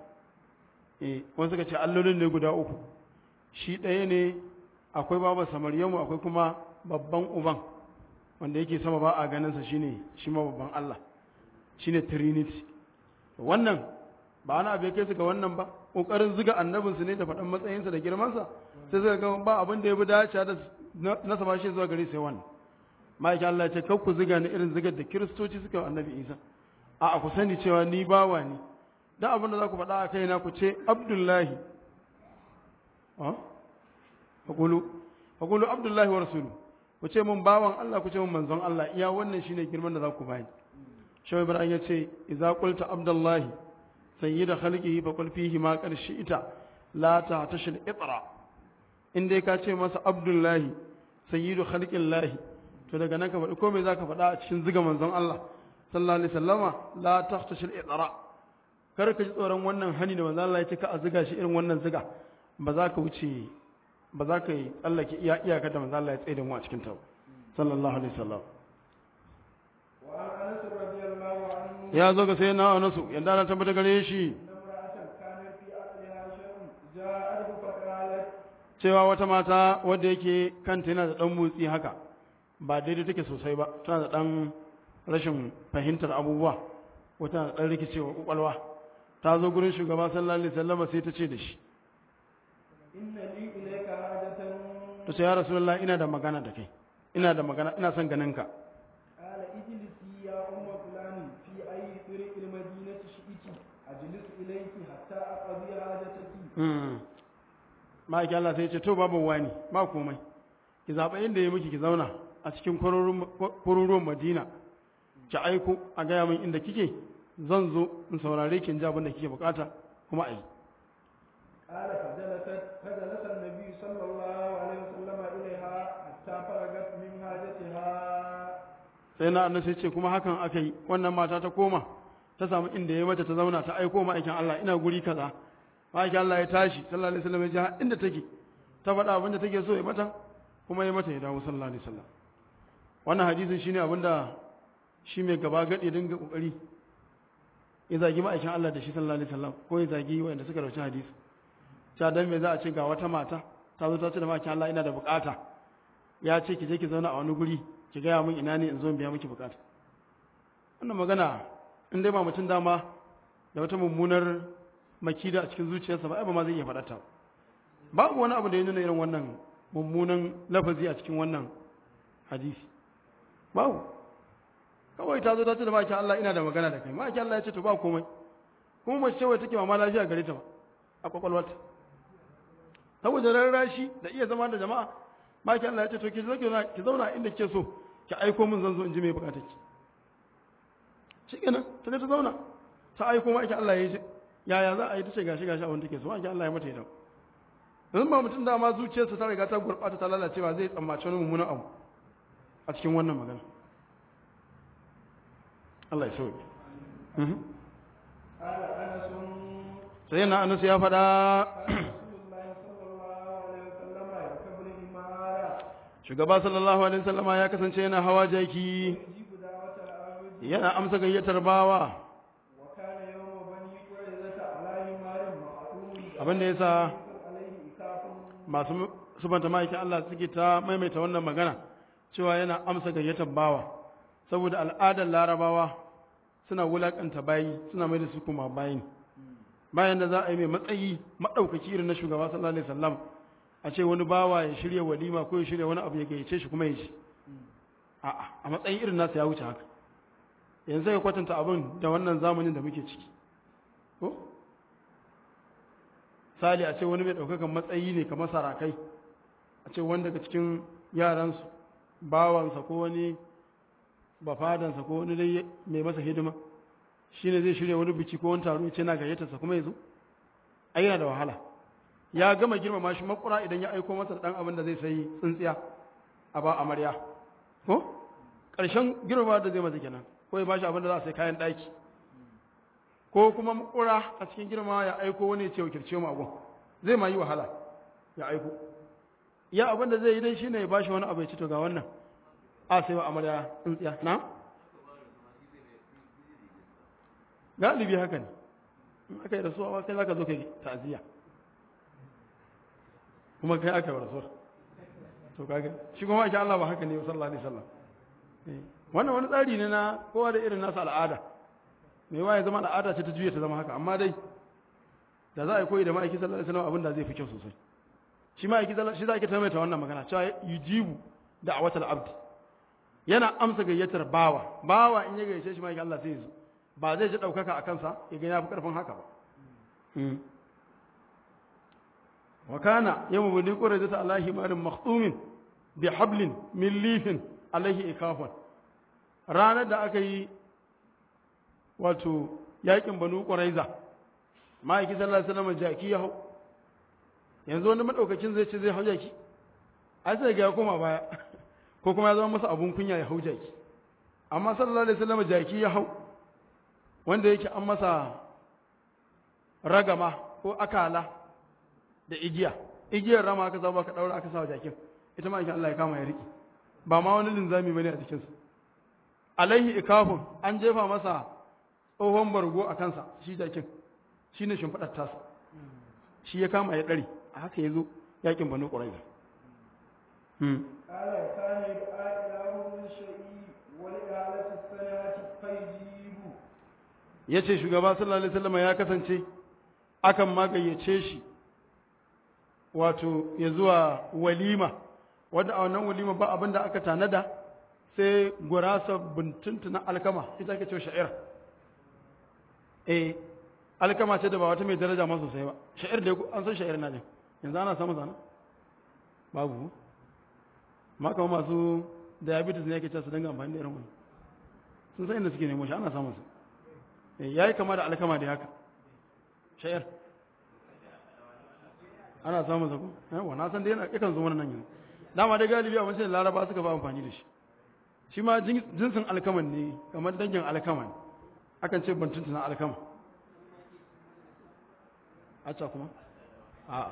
Speaker 1: eh wasu suka ce allolin ne guda uku shi ɗaya ne akwai baba samaryamu akwai kuma babban uban wanda yake sama ba a ganinsa shine shi ma babban Allah shine trinity wannan ba wani abu ya kai su ga wannan ba ƙoƙarin ziga annabinsu ne da faɗan matsayinsa da girmansa sai suka ga ba abin da ya bi dace da nasa ba shi zuwa gari sai wannan ma'aikin Allah ya ce kar ku ziga ni irin zigar da kiristoci suka wa annabi Isa a ku sani cewa ni bawa ne dan abin da za ku faɗa a kaina ku ce Abdullahi ah faqulu faqulu Abdullahi wa rasulu ku ce mun bawan Allah ku ce mun manzon Allah iya wannan shine girman da za ku bani Shawai Ibrahim ya ce idza qulta Abdullahi sayyida khalqihi fa qul fihi ma qad shi'ta la ta'tashil itra in dai ka ce masa Abdullahi sayyidu khalqillahi to daga nan ka faɗi komai zaka faɗa a cikin ziga manzon Allah sallallahu alaihi wasallama la ta'tashil itra kar ka ji tsoron wannan hani da manzon Allah ya ce ka a ziga shi irin wannan ziga ba za ka wuce ba za ka yi tsallake iya iyaka da manzon Allah ya tsaye da mu a cikin ta sallallahu alaihi wasallam
Speaker 2: وعن أنس رضي الله عنه
Speaker 1: ya zo ga sai na anasu yanda na tabbata gare shi
Speaker 2: أن امرأة كانت في عقلها شيء جاءته فقالت
Speaker 1: cewa wata mata wadda yake kanta yana da ɗan motsi haka ba daidai take sosai ba tana da ɗan rashin fahimtar abubuwa wata da ɗan rikicewa ƙwaƙwalwa ta zo gurin shugaba sallallahu alaihi wasallam sai ta ce da shi
Speaker 2: إن لي إليك حاجة
Speaker 1: ta ce ya rasulullah ina da magana da kai ina da magana ina son ganin ka
Speaker 2: قال اجلسي يا أم فلان في أي طريق المدينة شئت أجلس إليك حتى أقضي حاجتك
Speaker 1: ma'aiki Allah sai ya ce to babu wani ba komai ki zaɓa inda ya miki ki zauna a cikin kwaruruwan madina ki aiko a gaya min inda kike zan zo in saurare ki in ji abin da kike bukata kuma a yi
Speaker 2: قال فجلست فجلس النبي صلى الله عليه وسلم إليها حتى فرغت من حاجتها
Speaker 1: sai na annabi sai ce kuma hakan aka yi wannan mata ta koma ta samu inda ya mata ta zauna ta aiko ma'aikin Allah ina guri kaza ma'aikin Allah ya tashi sallallahu alaihi wasallam ya ji har inda take ta faɗa abin da take so ya mata kuma ya mata ya dawo sallallahu alaihi wasallam wannan hadisin shine abin da shi mai gaba gadi dinga kokari ya zagi ma'aikin Allah da shi sallallahu alaihi wasallam ko ya zagi wanda suka rauci hadisi ta dan me za a ce ga wata mata ta zo ta ce da ma'aikin Allah ina da bukata ya ce ki je ki zauna a wani guri ki gaya min ina ne in zo in biya miki bukata wannan magana in dai ba mutum dama da wata mummunar makida a cikin zuciyarsa ba ai ba ma zai iya faɗa ta babu wani abu da ya nuna irin wannan mummunan lafazi a cikin wannan hadisi babu kawai ta zo ta ce da maki Allah ina da magana da kai maki Allah ya ce to ba komai kuma mace wai take ma lafiya gare ta ba a kwakwalwarta saboda rarrashi da iya zama da jama'a maki Allah ya ce to ki zo ki zauna inda kike so ki aiko min zan zo in ji me bukatar ki shikenan ta ta zauna ta aiko maki Allah ya ce yaya za a yi ta ce gashi gashi a wanda take so maki Allah ya mata ita yanzu ba mutum dama zuciyarsa ta riga ta gurɓata ta lalace ba zai tsammaci wani mummunan abu a cikin wannan magana Allah ya sauke
Speaker 2: قال أنس
Speaker 1: sai na anas ya faɗa
Speaker 2: كان رسول الله صلى الله عليه وسلم يركب الحمار
Speaker 1: shugaba sallallahu alaihi wasallama ya kasance yana hawa jaki
Speaker 2: يجيب دعوة العبد
Speaker 1: yana amsa gayyatar bawa
Speaker 2: وكان يوم بني قريظة على حمار مخطوم
Speaker 1: abin da yasa
Speaker 2: عليه إكاف
Speaker 1: masu subanta ma'aikin Allah suke ta maimaita wannan magana cewa yana amsa gayyatar bawa saboda al'adar larabawa suna wulakanta bayi suna mai da su kuma bayin bayan da za a yi mai matsayi maɗaukaki irin na shugaba sallallahu alaihi wasallam a ce wani bawa ya shirya walima ko ya shirya wani abu ya gayyace shi kuma ya ci a'a a matsayin irin nasa ya wuce haka yanzu sai ka kwatanta abin da wannan zamanin da muke ciki ko sali a ce wani mai ɗaukakan matsayi ne kamar sarakai a ce wani daga cikin yaransu bawansa ko wani bafadansa ko wani dai mai masa hidima shi ne zai shirya wani biki ko wani taro ya ce na gayyatarsa kuma ya zo ai yana da wahala ya gama girmama shi makura idan ya aiko masa dan abin da zai sayi tsintsiya a ba amarya ko ƙarshen girmama da zai masa kenan ko ya bashi abin da za a sai kayan ɗaki ko kuma makura a cikin girma ya aiko wani ya ce wakilce mu agon zai ma yi wahala ya aiko ya abin da zai yi dai shine ya bashi wani abu ya ci to ga wannan a sai wa amarya tsintsiya na galibi haka ne in aka yi rasuwa kai za ka zo ka yi ta'aziyya kuma kai aka yi rasuwar to kaga shi kuma ake Allah ba haka ne sallallahu alaihi wasallam wannan wani tsari ne na kowa da irin nasa al'ada mai waye zama al'ada ce ta juya ta zama haka amma dai da za a yi koyi da ma'aiki sallallahu alaihi wasallam abin da zai fi kyau sosai shi ma'aiki sallallahu shi za a ke tamaita wannan magana cewa yujibu da'awatul abd yana amsa gayyatar bawa bawa in ya gayyace shi ma'aiki Allah sai ya zo ba zai ji ɗaukaka a kansa ya gani ya fi ƙarfin haka ba wa kana yawma bani qurayza ala himarin makhtumin bi hablin min lifin alaihi ikafan ranar da aka yi wato yakin banu qurayza ma'aiki sallallahu alaihi wasallam jaki ya hau yanzu wani madaukakin zai ce zai hau jaki ai sai ga ya koma baya ko kuma ya zama masa abun kunya ya hau jaki amma sallallahu alaihi wasallam jaki ya hau wanda yake an masa ragama ko akala da igiya igiyar rama aka zama ka daura aka sa jakin ita ma Allah ya kama ya riki ba ma wani linzami bane a cikin su alaihi ikafun an jefa masa tsohon bargo a kansa shi jakin shine shimfidar tasa shi ya kama ya dare a haka yazo yakin banu quraiza hmm
Speaker 2: قال كان يدعى إله من شيء ولإعالة السنة فيجيب
Speaker 1: ya ce shugaba sallallahu alaihi wasallam ya kasance akan magayyace shi wato ya zuwa walima wadda a wannan walima ba abin da aka tanada sai gurasa buntuntu na alkama ita ake cewa sha'ir eh alkama ce da ba wata mai daraja ma sosai ba sha'ir da an san sha'ir na ne yanzu ana samu sana babu ma kama masu diabetes ne yake cewa su dinga amfani da irin wani sun san inda suke nemo shi ana samun su ya yi kama da alkama da haka shayar ana samun zaku yawa na san da yana yakan zo nan yanzu dama dai galibi a wancan laraba suka fi amfani da shi shi ma jinsin alkaman ne kamar dangin alkama ne akan ce ban tuntuna alkama acca kuma a'a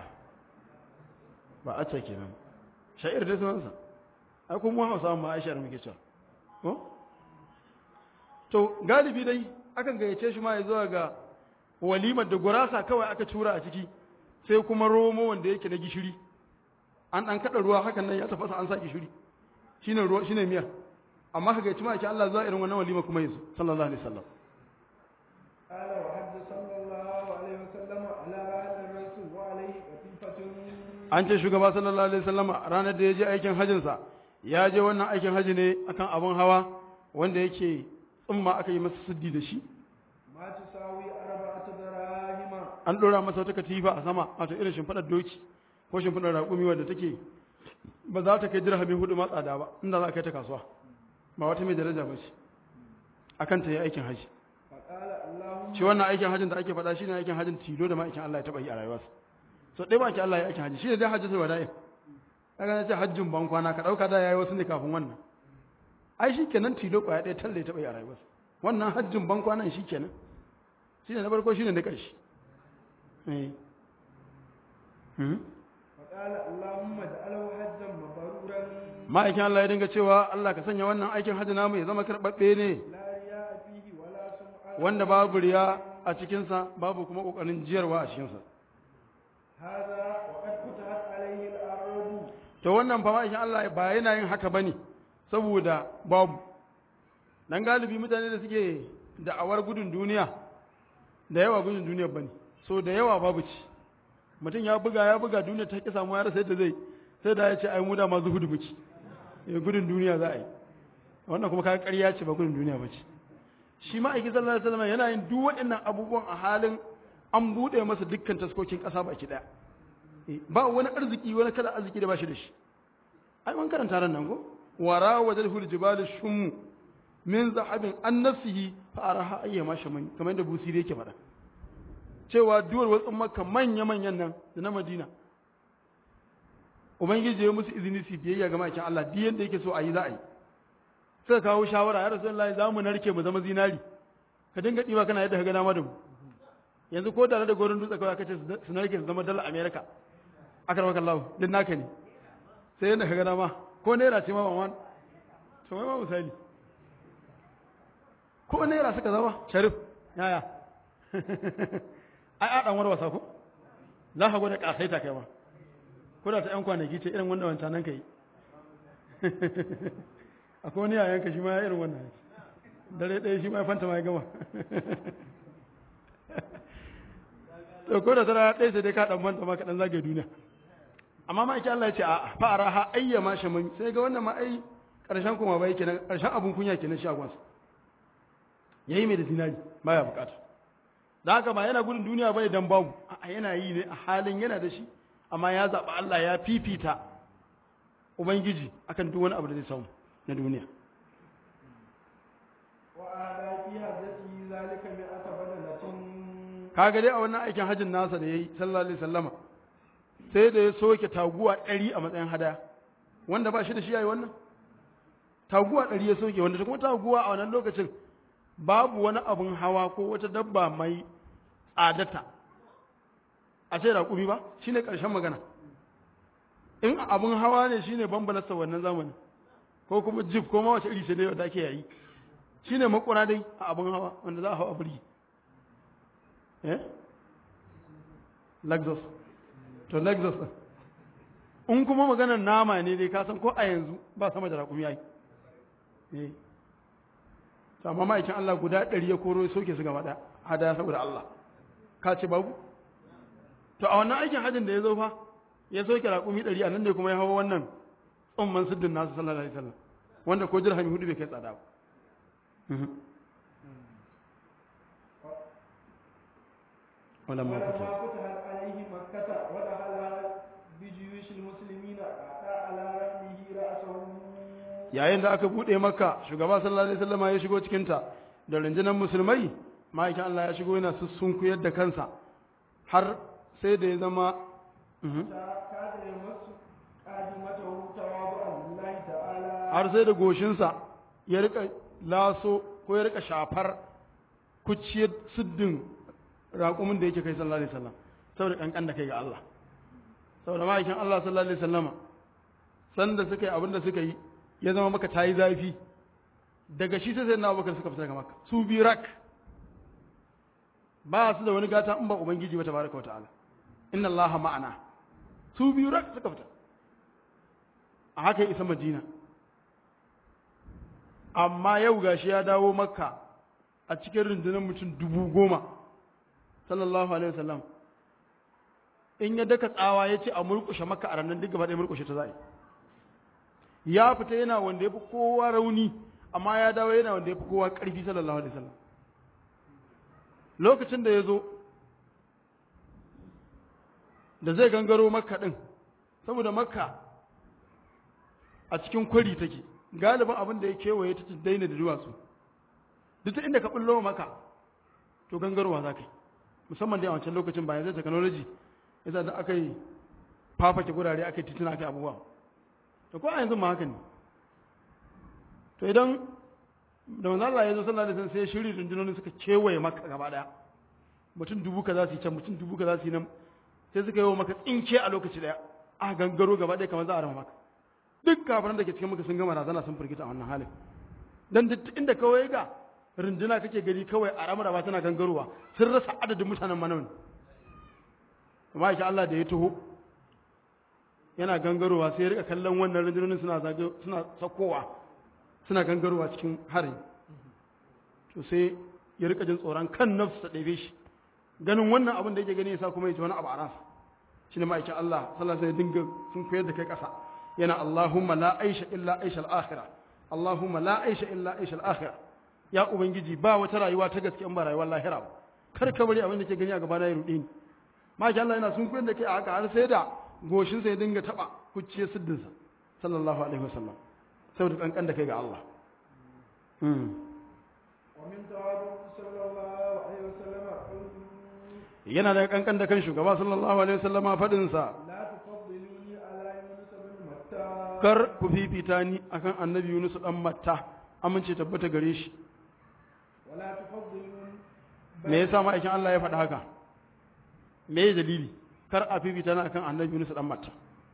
Speaker 1: ba acca kenan sha'ir dai sunansa ai kuma hausa ma aisha da muke cewa ko to galibi dai akan gayyace shi ma ya zuwa ga walimar da gurasa kawai aka tura a ciki sai kuma romo wanda yake na gishiri an dan kada ruwa hakan nan ya tafasa an sa gishiri shine ruwa shine miya amma ka gayyaci ma ake Allah zuwa irin wannan walima kuma yanzu sallallahu alaihi wasallam
Speaker 2: قال وحد صلى الله عليه وسلم على رأس الرسول وعليه قطيفة
Speaker 1: an ce shugaba sallallahu alaihi wasallam ranar da ya je aikin hajjinsa ya je wannan aikin haji ne akan abun hawa wanda yake tsumma aka yi masa siddi da shi
Speaker 2: ما تساوي أربعة دراهم
Speaker 1: an ɗora masa wata katifa a sama wato irin shimfiɗar doki ko shimfiɗar raƙumi wadda take ba za ta kai dirhami hudu ma tsada ba inda za a kai ta kasuwa ba wata mai daraja ba ce akan ta yi aikin haji
Speaker 2: فقال اللهم
Speaker 1: shi wannan aikin hajjin da ake faɗa shine aikin hajjin tilo da ma'aikin Allah ya taɓa yi a rayuwarsa so ɗaya ba ki Allah ya aikin haji shine dai hajji sai wada'i kaga na ce hajjin ban kwana ka ɗauka da yayi wasu ne kafin wannan ai shi kenan tilo ƙwaya ɗaya talle ya taɓa yi a rayuwarsa wannan hajjin ban kwanan shi kenan shine na farko shine na ƙarshe eh hmm
Speaker 2: فقال اللهم اجعله حجا مبرورا
Speaker 1: ma'aikin Allah ya dinga cewa Allah ka sanya wannan aikin hajji namu ya zama karɓaɓɓe ne
Speaker 2: لا رياء فيه ولا سمعة
Speaker 1: wanda babu riya a cikinsa babu kuma ƙoƙarin jiyarwa a cikinsa
Speaker 2: هذا وقد فتحت عليه الأرض
Speaker 1: to wannan fa ma'aikin Allah ba yana yin haka bane saboda babu dan galibi mutane da suke da'awar gudun duniya da yawa gudun duniya bane so da yawa babu ci mutum ya buga ya buga duniya ta ki samu ya rasa yadda zai sai da ya ce ai mu da ma zuhudu muke eh gudun duniya za a yi wannan kuma kaga ƙarya ce ba gudun duniya ba ce shi ma aiki sallallahu alaihi wasallam yana yin duk waɗannan abubuwan a halin an buɗe masa dukkan taskokin ƙasa baki ɗaya Eh, ba wani arziki wani kada arziki da ba shi da shi ai mun karanta ran nan ko wara wajhul jibal shummu min zahabin an nafsihi fa araha ayyama shaman kamar da busiri yake faɗa cewa duwar watsin makka manya manyan nan da na madina ubangiji ya musu izini su biyayya ga makin Allah duk yanda yake so a yi za a yi suka kawo shawara ya rasulullahi za mu narke mu zama zinari ka dinga ɗiba kana yadda ka ga dama da mu yanzu ko da da gorin dutse kawai aka ce su narke su zama dala america aka rawa kallahu din naka ne sai yadda ka ga dama ko naira ce ma ba wani to mai ma misali ko naira suka zama sharif yaya ai a dan warwasa ko za ka gwada kasaita kai ma ko da ta yan kwanaki ce irin wanda wancan nan kai akwai wani yayan ka shi ma ya irin wannan dare ɗaya shi ma ya fanta ma ya gama to ko da tara ɗaya sai dai ka dan manta ma ka dan zage duniya amma ma yake Allah ya ce a fara ha ayya ma shaman sai ga wannan ma ai karshen kuma bai kenan karshen abun kunya kenan shagon sa yayi mai da zinari baya bukata da haka ba yana gudun duniya bane dan babu a yana yi ne a halin yana da shi amma ya zaba Allah ya fifita ubangiji akan duk wani abu da zai samu na duniya
Speaker 2: وأهدى في هدته ذلك مئة بدنة
Speaker 1: kaga dai a wannan aikin hajjin nasa da yayi sallallahu alaihi wasallama sai da ya soke taguwa ɗari a matsayin hadaya wanda ba shi da shi yayi wannan taguwa ɗari ya soke wanda kuma taguwa a wannan lokacin babu wani abun hawa ko wata dabba mai tsadata a ce raƙumi ba shine ƙarshen magana in abun hawa ne shine bambalasta wannan zamanin ko kuma jib ko ma wace iri ce dai wanda ake yayi shine makura dai a abun hawa wanda za a hawa birgi eh Lexus to Lexus ɗin. in kuma maganar nama ne dai ka san ko a yanzu ba sama da raƙumi yayi eh to amma ma'aikin Allah guda ɗari ya koro ya soke su gaba ɗaya hadaya saboda Allah ka ce babu to a wannan aikin hajjin da ya zo fa ya soke raƙumi ɗari a nan ne kuma ya hawa wannan tsumman siddin nasu sallallahu alaihi wasallam wanda ko dirhami hudu bai kai tsada ba Mhm. ولما
Speaker 2: ولما
Speaker 1: فتح
Speaker 2: فتحت عليه مكة ودخل بجيوش المسلمين أعطى على رحمه رأسه
Speaker 1: yayin da aka bude maka shugaba sallallahu alaihi wasallam ya shigo cikin ta da rundunar musulmai ma'aikin Allah ya shigo yana sussunkuyar da kansa har sai da ya zama Mhm.
Speaker 2: كاد يمس قادمته تواضعا لله تعالى
Speaker 1: har sai da goshinsa ya rika laso ko ya rika shafar kuciyar siddin raƙumin da yake kai sallallahu alaihi wasallam saboda kankan da kai ga Allah saboda ma'aikin Allah sallallahu alaihi wasallama sanda suka yi abin da suka yi ya zama maka tayi zafi daga shi sai sai na abubakar suka fita daga maka su bi rak ba su da wani gata in ba ubangiji ba tabaraka wata'ala inna Allah ma'ana su biyu rak suka fita a haka ya isa madina amma yau gashi ya dawo makka a cikin rundunar mutum dubu goma sallallahu alaihi wasallam in ya daka tsawa ya ce a murkushe makka a ranar duk gaba ɗaya murkushe ta za'a ya fita yana wanda ya fi kowa rauni amma ya dawo yana wanda ya fi kowa ƙarfi sallallahu alaihi wasallam lokacin da ya zo da zai gangaro makka ɗin saboda makka a cikin kwari take galibin abin da ya kewaye ta daina da duwatsu duk ta inda ka ɓullo maka to gangarowa za ka yi musamman dai a wancan lokacin bayan zai technology yasa da aka yi fafake gurare aka yi tituna aka yi abubuwa to ko a yanzu ma haka ne to idan da manzo Allah ya zo sallallahu alaihi wasallam sai shiri rundunonin suka kewaye maka gaba daya mutum dubu ka za su yi can mutum dubu ka za su yi nan sai suka yi wa maka tsinke a lokaci daya a gangaro gaba daya kamar za a rama maka duk kafiran da ke cikin maka sun gama razana sun firgita a wannan halin dan duk inda kawai ga runduna kake gani kawai a ramar ba tana gangarowa sun rasa adadin mutanen manawan kuma yake Allah da ya taho yana gangarowa sai ya rika kallon wannan rundunonin suna zage suna sakowa suna gangarowa cikin harin to sai ya rika jin tsoron kan nafsu ta ɗebe shi ganin wannan abin da yake gani yasa kuma ya ji wani abu a ransa shi ne ma'aikin Allah sallallahu alaihi dinga sun koyar da kai ƙasa yana Allahumma la aisha illa aisha al-akhirah Allahumma la aisha illa aisha al-akhirah ya ubangiji ba wata rayuwa ta gaske in ba rayuwar lahira ba kar ka bari abin da ke gani a gaba na ya ruɗe ni ma'aikin Allah yana sun koyar da kai a haka har sai da goshinsa ya dinga taɓa kucciye siddinsa sallallahu alaihi wasallam saboda kankan da kai ga Allah
Speaker 2: ومن تواضع صلى الله عليه وسلم قوله
Speaker 1: yana da kankan da kan shugaba sallallahu alaihi wasallama fadin sa
Speaker 2: لا تفضلوني على يونس بن متى
Speaker 1: kar ku fifita ni akan annabi Yunus dan Matta amince tabbata gare shi
Speaker 2: ولا تفضلون
Speaker 1: me yasa ma'aikin Allah ya faɗa haka me ya dalili kar a fifita ni akan annabi Yunus dan Matta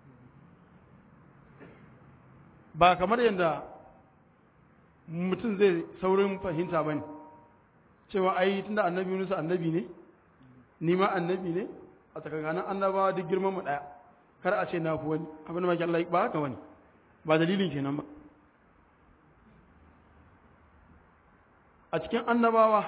Speaker 1: ba kamar yadda mutum zai saurin fahimta ba ne cewa ai tunda annabi Yunus annabi ne ni ma annabi ne a tsakankanin annabawa duk girman mu ɗaya kar a ce na fi wani abin da maki Allah ba haka wani ba dalilin kenan ba a cikin annabawa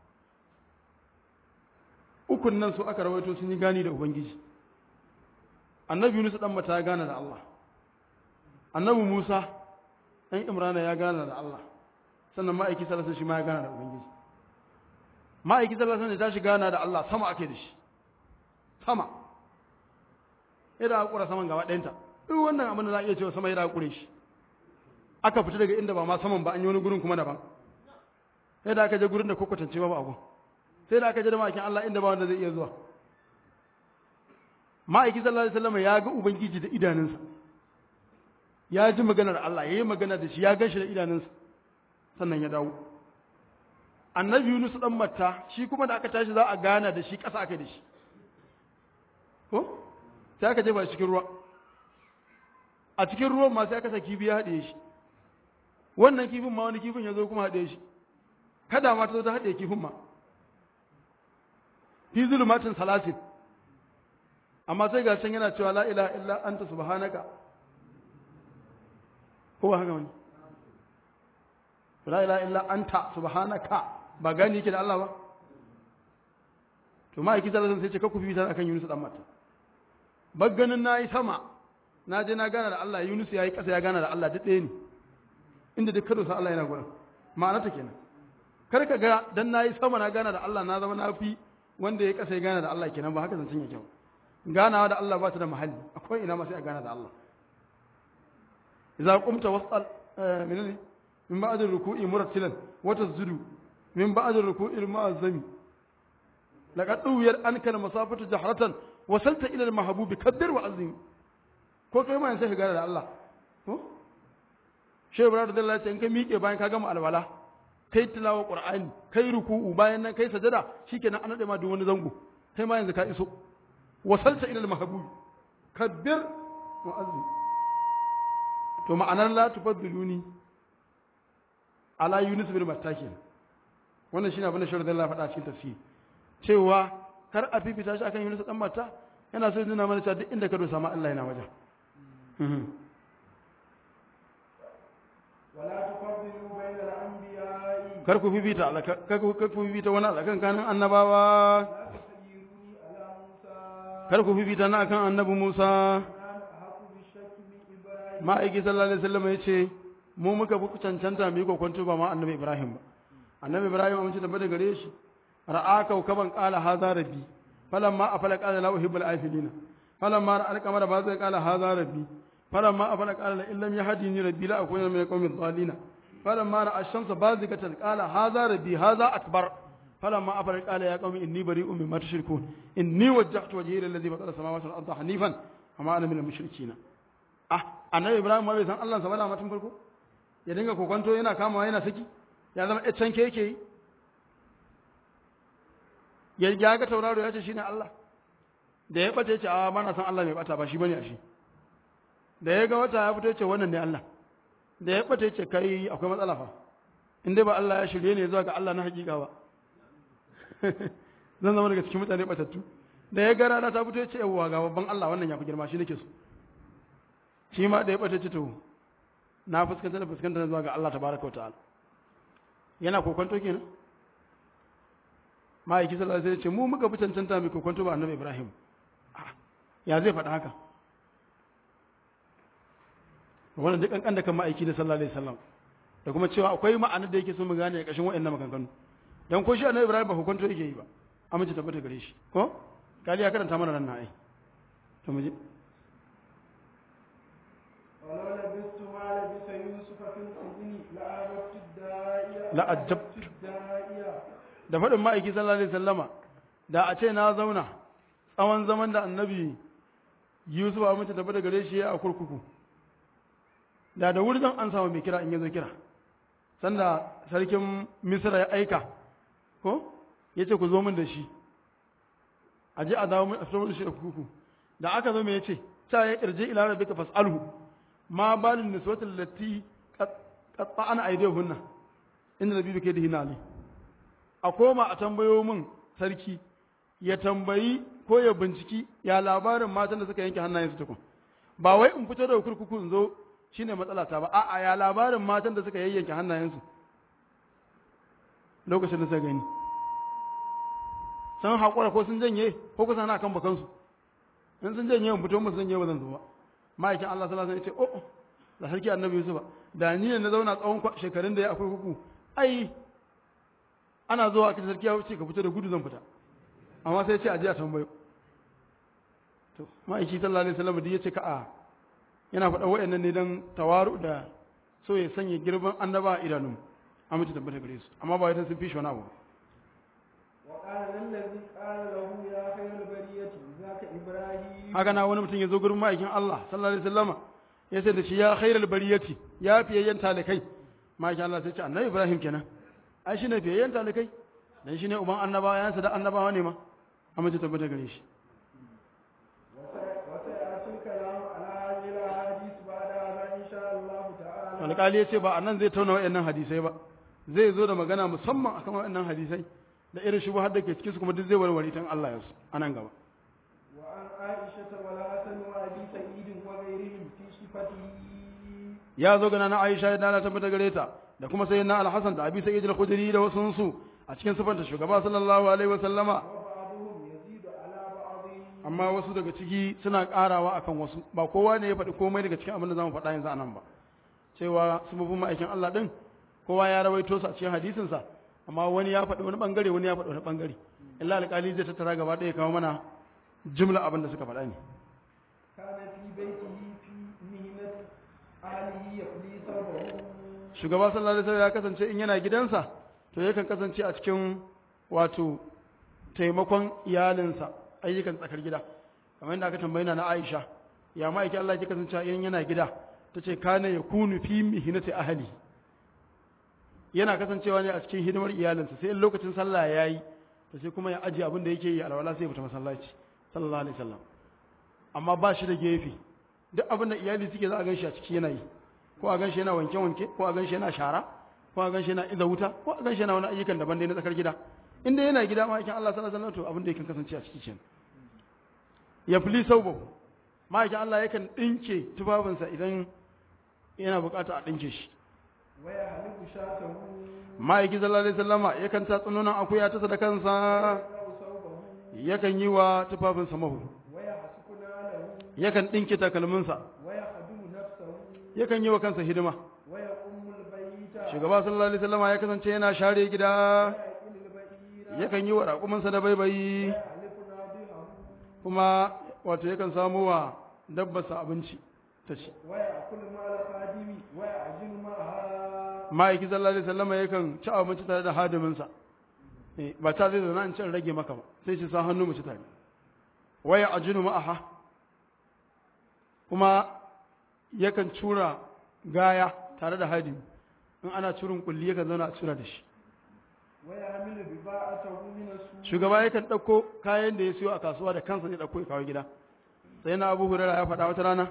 Speaker 1: ukun nan su aka rawaito sun yi gani da ubangiji annabi Yunus dan mata ya gana da Allah annabi Musa ɗan Imrana ya gana da Allah sannan ma'aiki sallallahu shi ma ya gana da ubangiji ma'aiki sallallahu alaihi ta shi gana da Allah sama ake da shi sama yadda aka kura saman gaba ɗayanta duk wannan abin da za a iya cewa sama yadda aka kure shi aka fita daga inda ba ma saman ba an yi wani gurin kuma daban yadda aka je gurin da kwakwatance ba ba abu sai da aka je da ma'aikin Allah inda ba wanda zai iya zuwa ma'aiki sallallahu alaihi wasallam ya ga ubangiji da idanunsa ya ji maganar Allah ya yi magana da shi ya gan shi da idanunsa sannan ya dawo annabi Yunus dan Matta shi kuma da aka tashi za a gana da shi ƙasa aka da shi ko sai aka jefa shi cikin ruwa a cikin ruwan ma sai aka sa kifi ya haɗe shi wannan kifin ma wani kifin ya zo kuma haɗe shi kada ma ta zo ta haɗe kifin ma fi zulumatin salasin amma sai ga can yana cewa la ilaha illa anta subhanaka ko ba haka wani la ilaha illa anta subhanaka ba gani yake da Allah ba to ma'aiki sallallahu alaihi sai ce ka ku fita akan Yunus dan mata bagganin nayi sama na je na gana da Allah Yunus yayi kasa ya gana da Allah duk ɗaya ne inda duk kado sa Allah yana gurin ma'ana ta kenan kar ka ga dan nayi sama na gana da Allah na zama na fi wanda ya kasa ya gana da Allah kenan ba haka zancen yake ba ganawa da Allah ba ta da mahalli akwai ina ma sai a gana da Allah idza qumta wasal menene min ba'd ar-ruku'i murattilan wa tasjudu min ba'd ar-ruku'i al-mu'azzami laqad duwiyar anka al-masafatu jahratan wasalta ila al-mahbubi kabbir wa azim ko kai ma sai ka gana da Allah ko shehu ibrahim radiyallahu anhu in ka miƙe bayan ka gama alwala kai tilawa qur'ani kai ruku'u bayan nan kai sajada shikenan an nade ma duk wani zango kai ma yanzu ka iso wasalta ila al-mahbub kabbir mu'azzin to ma'anar la tufaddiluni ala yunus bin matta kenan wannan shine abin da shirin Allah faɗa cikin tafsiri cewa kar a fifita shi akan yunus dan matta yana so nuna mana cewa duk inda ka dosa ma Allah yana wajen
Speaker 2: ولا تفضلوا بين الأنبياء
Speaker 1: kar ku fifita Allah kar ku kar ku fifita wani Allah kan kanin annabawa
Speaker 2: لا تخيروني على موسى
Speaker 1: kar ku fifita na akan annabi Musa
Speaker 2: أنا أحق بالشك من إبراهيم
Speaker 1: ma'aiki sallallahu alaihi wasallam ya ce mu muka fi cancanta mu yi kokonto ba ma annabi Ibrahim ba annabi Ibrahim amince da bada gare shi ra'a kaukaban qala hadha rabbi falamma afala qala la uhibbul afilina falamma ra'a al-qamara bazai qala hadha rabbi falamma afala qala la illam yahdini rabbi la akuna min al-qawmi dhalina falamma ra'a ash-shamsa bazigatan qala hadha rabbi hadha akbar فلما أفل قال يا قوم إني بريء مما تشركون إني وجهت وجهي للذي فطر السماوات والأرض حنيفا وما أنا من المشركين ah annabi ibrahim ma bai san Allah sa bada matan farko ya dinga kokonto yana kamawa yana saki ya zama ya canke yake yi ya ya ga tauraro ya ce shine Allah da ya bace ya ce a mana san Allah mai bata ba shi bane a shi da ya ga wata ya fito ya ce wannan ne Allah da ya bace ya ce kai akwai matsala fa in dai ba Allah ya shirye ne zuwa ga Allah na hakika ba zan zama daga cikin mutane batattu da ya ga rana ta fito ya ce yawwa ga babban Allah wannan ya fi girma shi nake so shi ma da ya ɓata ci to na fuskanta da fuskanta zuwa ga Allah tabaraka wa ta'ala yana kokonto kenan ma'aiki sallallahu alaihi wasallam ce mu muka fi cancanta mai kokonto ba annabi Ibrahim ya zai faɗa haka wannan duk kankan da kan ma'aiki na sallallahu alaihi wasallam da kuma cewa akwai ma'anar da yake so mu gane a ƙashin wa'annan maganganu dan ko shi annabi Ibrahim ba kokonto yake yi ba amince tabbata gare shi ko kali ya karanta mana nan na ai to mu je
Speaker 2: ولو لبثت ما لبث يوسف في السجن لأعجبت الداعية
Speaker 1: لأعجبت.
Speaker 2: الداعية
Speaker 1: da faɗin ma'aiki sallallahu alaihi sallama da a ce na zauna tsawon zaman da annabi yusuf a mace tafi da gare shi a kurkuku da da wuri zan an samu mai kira in yazo kira sanda sarkin misra ya aika ko ya ce ku zo min da shi a je a dawo min a fito min da shi a kurkuku da aka zo me ya ce ta ya irje ila rabbika fas'alhu ma balin niswatil lati qatta'ana aydihunna inna nabiyyu kaydihi ali a koma a tambayo min sarki ya tambayi ko ya binciki ya labarin matan da suka yanke hannayensu tukun ba wai in fito da kurkuku in zo shine matsala ta ba a'a ya labarin matan da suka yayyanke hannayensu lokacin da suka gani sun haƙura ko sun janye ko kusa na kan bakansu in sun janye in fito musu janye ba zan zo ba ma'aikin Allah sallallahu alaihi wasallam ya ce oh da sarki annabi Yusuf ba da ni ne na zauna tsawon kwa- shekarun da ya akwai kuku ai ana zuwa aka ce sarki ya wuce ka fito da gudu zan fita amma sai ya ce a je a tambayo to ma'aiki sallallahu alaihi wasallam da ya ce ka a yana faɗa wa'annan ne dan tawaru da so ya sanya girman annaba a idanun amince tabbata gare su amma ba wai dan sun fi shi wani abu ba.
Speaker 2: وقال الذي قال له يا خير البرية ذاك إبراهيم
Speaker 1: haka na wani mutum ya zo gurin ma'aikin Allah sallallahu alaihi wasallama ya ce da shi ya khairal bariyati ya fiyayyen talikai ma'aikin Allah sai ce annabi Ibrahim kenan ai shine fiyayyen talikai dan shine uban annabawa yansa da annabawa ne ma amma ta tabbata gare shi
Speaker 2: وسي- وسيأتي الكلام على هذه الأحاديث بعد هذا إن شاء الله تعالى
Speaker 1: alƙali ya ce ba a nan zai tauna wa'annan hadisai ba zai zo da magana musamman akan wa'annan hadisai da irin shubuhar da ke cikin su kuma duk zai warware tan Allah ya su a nan gaba
Speaker 2: وعن عائشة والحسن وأبي سعيد وغيرهم في صفته
Speaker 1: ya zo gana na Aisha da Allah tabbata gare ta da kuma sayyidina Al-Hasan da Abi Sa'id al-Khudri da wasu su a cikin sifanta shugaba sallallahu alaihi wa sallama
Speaker 2: وبعضهم يزيد على بعض
Speaker 1: amma wasu daga ciki suna karawa akan wasu ba kowa ne ya faɗi komai daga cikin abin da zamu faɗa yanzu anan ba cewa su mafi ma'aikin Allah din kowa ya rawaito su a cikin hadisin sa amma wani ya faɗi wani bangare wani ya faɗi wani bangare illa alƙali zai tattara gaba ɗaya ya kawo mana jimla abin da suka faɗa ne
Speaker 2: كان في بيته في مهنة أهله يقضي ثوبه
Speaker 1: shugaba sallallahu alaihi wasallam ya kasance in yana gidansa to yakan kasance a cikin wato taimakon iyalinsa ayyukan tsakar gida kamar yadda aka tambayi na Aisha ya ma yake Allah ya kasance in yana gida tace kana yakunu fi mihnati ahli yana kasancewa ne a cikin hidimar iyalinsa sai in lokacin sallah ya yi to sai kuma ya ajiye abin da yake yi alwala sai ya fita masallaci sallallahu alaihi wasallam amma ba shi da gefe duk abin da iyali suke za a ganshi a ciki yana yi ko a ganshi yana wanke wanke ko a ganshi yana shara ko a ganshi yana iza wuta ko a ganshi yana wani ayyukan daban dai na tsakar gida in dai yana gida ma'aikin Allah sallallahu alaihi wasallam to abin da yake kasance a ciki kenan ya fili saubahu ma'aikin Allah yakan dinke tufafinsa idan yana bukata a dinke shi
Speaker 2: waya halibu shatahu
Speaker 1: ma'aiki sallallahu alaihi wasallama yakan ta tsununan akuya ta da kansa
Speaker 2: yaqra'u sawbahu
Speaker 1: yakan yi wa tufafinsa mahu
Speaker 2: waya hasukuna lahu
Speaker 1: yakan dinke takalminsa
Speaker 2: waya khadimu nafsahu
Speaker 1: yakan yi wa kansa hidima
Speaker 2: waya ummul bayta
Speaker 1: shugaba sallallahu alaihi wasallama ya kasance yana share gida
Speaker 2: waya qilil bayira
Speaker 1: yakan yi wa raƙumansa da baibayi
Speaker 2: waya halifu nadihahu
Speaker 1: kuma wato yakan samu wa dabbarsa abinci ta ci
Speaker 2: waya akul ma'al khadimi waya ajinu ma'aha
Speaker 1: ma'aiki sallallahu alaihi wasallama yakan ci abinci tare da hadiminsa Eh, ba ta zai zauna in ci in rage maka ba sai shi sa hannu mu ci tare waya ajinu ma'aha kuma yakan cura gaya tare da hadimi in ana curin kulli yakan zauna a cura da shi
Speaker 2: waya hamilu biba'atahu min as-suq
Speaker 1: shugaba yakan ɗauko kayan da ya siyo a kasuwa da kansa zai ɗauko ya kawo gida sai na abu hurera ya faɗa wata rana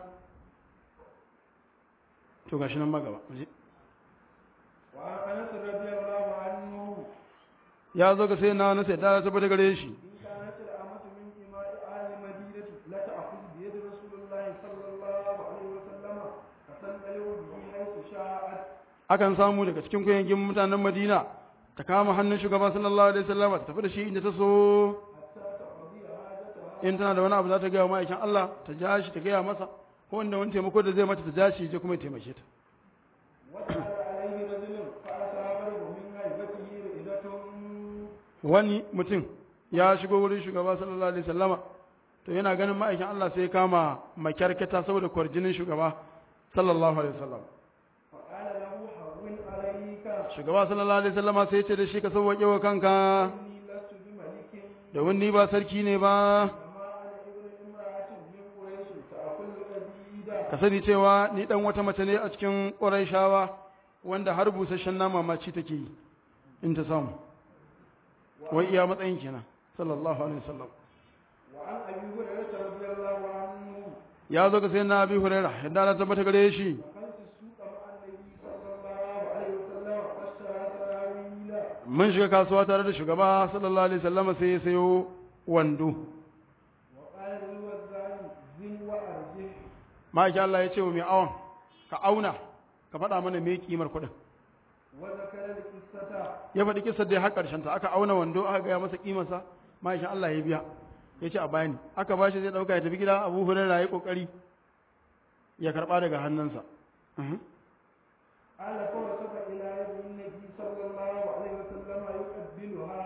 Speaker 1: to gashi nan magaba mu je.
Speaker 2: wa anas radiyallahu anhu
Speaker 1: ya zo ga sai na wani sai ta tabbata gare shi
Speaker 2: إن كانت الأمة من إماء أهل المدينة لتأخذ بيد رسول الله صلى الله عليه وسلم فتنقلب به حيث شاءت
Speaker 1: akan samu daga cikin kuyangin mutanen madina ta kama hannun shugaba sallallahu alaihi wasallam ta tafi da shi inda ta so
Speaker 2: حتى تقضي حاجتها
Speaker 1: in tana da wani abu za ta gaya wa ma'aikin Allah ta ja shi ta gaya masa ko wanda wani taimako da zai mata ta ja shi je kuma ya taimake ta
Speaker 2: ودخل عليه رجل فأصابه من هيبته رئدة
Speaker 1: wani mutum ya shigo wurin shugaba sallallahu alaihi wasallama to yana ganin ma'aikin Allah sai ya kama makyarkata saboda kwarjinin shugaba sallallahu alaihi wasallam
Speaker 2: فقال له هون عليك
Speaker 1: shugaba sallallahu alaihi wasallama sai ya ce da shi ka sauwaƙe wa kanka
Speaker 2: إني لست بملك
Speaker 1: domin ni ba sarki ne ba
Speaker 2: وما أنا ابن امرأة من قريش تأكل الأبيد
Speaker 1: ka sani cewa ni dan wata mace ne a cikin Qurayshawa wanda har busasshen nama ma ci take yi in ta samu wai iya matsayin kenan sallallahu alaihi wasallam
Speaker 2: وعن أبي هريرة رضي الله عنه
Speaker 1: ya zo ga sai na Abi Hurairah yadda Allah tabbata gare shi
Speaker 2: دخلت السوق مع النبي صلى الله عليه وسلم فاشترى سراويل
Speaker 1: mun shiga kasuwa tare da shugaba sallallahu alaihi wasallam sai ya sayo wando
Speaker 2: وقال للوزان زن وأرجه
Speaker 1: ma'aikin Allah ya ce wa mai awon ka auna ka faɗa mana me kimar kuɗin
Speaker 2: وذكر القصة
Speaker 1: ya faɗi kisar da ya har ƙarshen ta aka auna wando aka gaya masa kimarsa ma'aikin Allah ya biya ya ce a bayani aka ba shi zai ɗauka ya tafi gida abu hurairu ya ƙoƙari ya karɓa daga hannunsa Mhm.
Speaker 2: قال فوسب إلى يد النبي صلى الله عليه وسلم يقبلها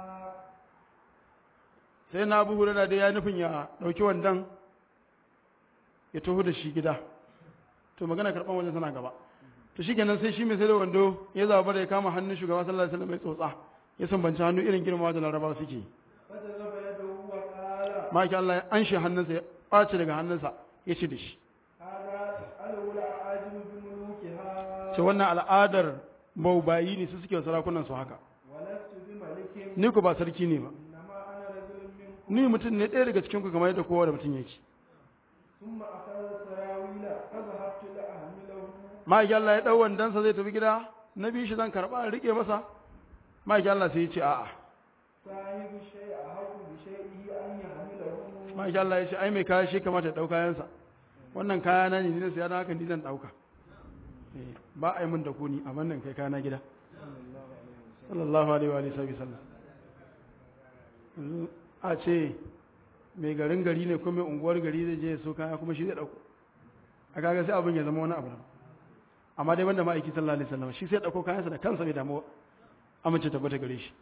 Speaker 1: sai na abu hurairu da ya nufin ya ɗauki wandon ya taho da shi gida to magana karɓar wajen tana gaba to shi kenan sai shi mai sai da wando ya zaba da ya kama hannun shugaba sallallahu alaihi wasallam mai tsotsa ya sambanci hannu irin girma da larabawa suke yi
Speaker 2: فجذب يده وقال
Speaker 1: maki Allah ya anshe hannunsa ya ɓace daga hannunsa ya ci da shi
Speaker 2: هذا أسأله الأعاجم بملوكها
Speaker 1: ce wannan al'adar baubayi ne su suke wa sarakunan su haka
Speaker 2: ولست بملك
Speaker 1: ni ku ba sarki ne ba
Speaker 2: إنما أنا رجل منكم
Speaker 1: ni mutum ne ɗaya daga cikin ku kamar yadda kowa da mutum yake
Speaker 2: ثم أخذ السراويل فذهبت لأحمله
Speaker 1: maki Allah ya ɗau wandansa zai tafi gida na bi shi zan karɓa in riƙe masa maki Allah sai ya ce a'a
Speaker 2: صاحب الشيء أحق بشيئه أن يحمله
Speaker 1: maki Allah ya ce ai mai kaya shi kamata ya ɗau kayansa wannan kaya na ne ni na siya na haka ni zan ɗauka Eh, ba a yi min da ku ni a wannan kai kaya na gida sallallahu alaihi wa alihi sallam yanzu a ce mai garin gari ne ko mai unguwar gari zai je ya so kaya kuma shi zai dauko a kaga sai abin ya zama wani abu daban. amma dai wanda ma'aiki sallallahu alaihi wasallam shi sai dauko kayansa da kansa bai damu amince tabbata gare shi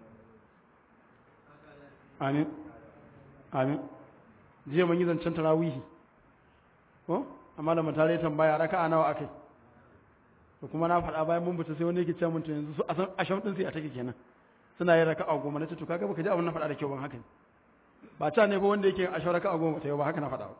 Speaker 1: amin amin jiya mun yi zancen tarawihi ko amma da mutare tambaya raka'a nawa akai to kuma na faɗa bayan mun fita sai wani yake cewa mun to yanzu su a san asham din sai a take kenan suna yin raka'a goma na ce to kaga baka ji abin na faɗa da kyau ban haka ne ba ta ne ko wanda yake asham raka'a goma ta yau ba haka na faɗa ba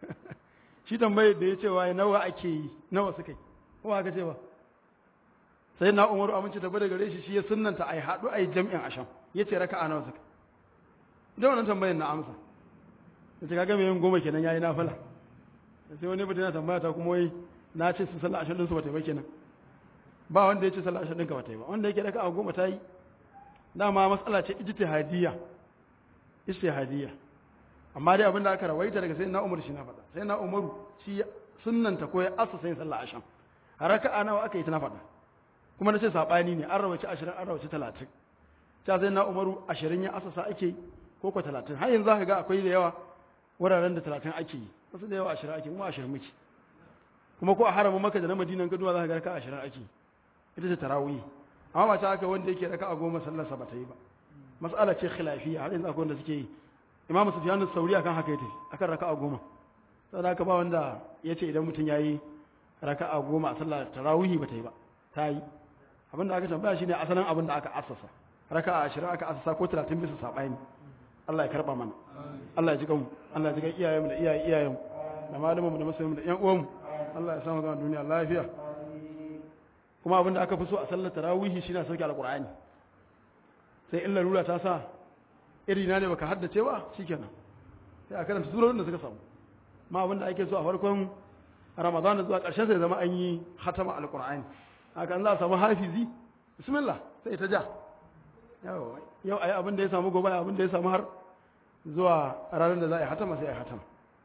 Speaker 1: shi tambayar da ya ce wa nawa ake yi nawa suka yi ko haka ce ba sai na umaru amince da gare shi shi ya sunnanta ai haɗu ai jam'in asham yace raka'a nawa suka da wannan tambayar na amsa yace kaga me yin goma kenan yayi nafila sai wani mutum yana tambaya ta kuma wai na ce su sallah asham din su bata yi ba kenan ba wanda ya ce sallah asham din ka bata yi ba wanda yake raka'a goma ta yi dama matsala ce ijtihadiyya ijtihadiyya amma dai abinda aka rawaita daga sayyidina Umar shi na faɗa sayyidina Umaru shi sunnanta ko ya asa sai sallah asham raka'a nawa aka yi ta na faɗa kuma nace sabani ne an rawaci 20 an rawaci 30 ta sayyidina Umaru 20 ya asasa ake ko ko 30 har yanzu zaka ga akwai da yawa wuraren da 30 ake yi wasu da yawa 20 ake kuma 20 muke kuma ko a haramun Makka da na Madina gaduwa zaka ga raka'a 20 ake ita ce tarawih amma ba ta haka wanda yake raka'a goma sallarsa ba ta yi ba mas'ala ce khilafiyya har yanzu akwai wanda suke yi imam sufyan as-sauri akan haka yake akan raka'a goma saboda haka ba wanda yace idan mutum yayi raka'a goma a sallar tarawih ba ta yi ba ta yi abin da aka tambaya shine asalin abin da aka assasa raka'a 20 aka assasa ko 30 bisa sabani Allah ya karba mana Allah ya ji kanmu Allah ya ji kan iyayenmu da iyayen iyayenmu da malamanmu da masoyanmu da ƴan uwanmu Allah ya samu ga duniya lafiya kuma abin da aka fi so a sallar tarawihi shine sauke alqur'ani sai in larura ta sa iri na ne baka haddace ba shikenan sai a karanta surorin da suka samu ma abin da ake so a farkon ramadan zuwa ƙarshen sai zama an yi hatama alqur'ani haka an za a samu hafizi bismillah sai ta ja yau yau ayi abin da ya samu gobe abin da ya samu har zuwa ranar da za a yi hatama sai a yi hatama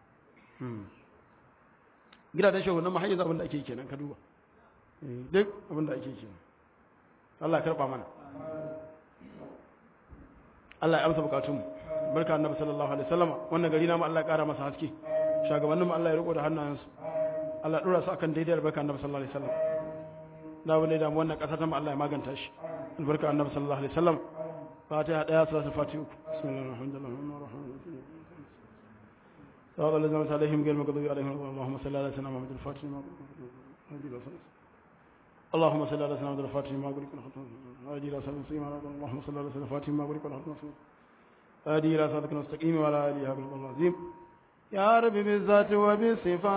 Speaker 1: gidajen shagunan ma hanyar abin da ake kenan ka duba duk abin da ake kenan Allah ya karba mana Allah ya amsa bukatunmu barka annabi sallallahu alaihi wasallam wannan gari namu Allah ya kara masa haske shugabanninmu Allah ya riko da hannayensu Allah ya dora su akan daidai barka annabi sallallahu alaihi wasallam da wani da wannan kasa ta mu Allah ya maganta shi albarka annabi sallallahu alaihi wasallam fatiha daya salatul fatiha bismillahir rahmanir rahim صراط الذين أنعمت عليهم غير المغضوب عليهم اللهم صل على سيدنا محمد الفاتح اللهم صل على سيدنا محمد الفاتح ما قلت هادي الى صراط المستقيم اللهم صل على سيدنا الفاتح ما قلت هادي الى صراط المستقيم وعلى اله وصحبه العظيم يا رب بالذات وبالصفات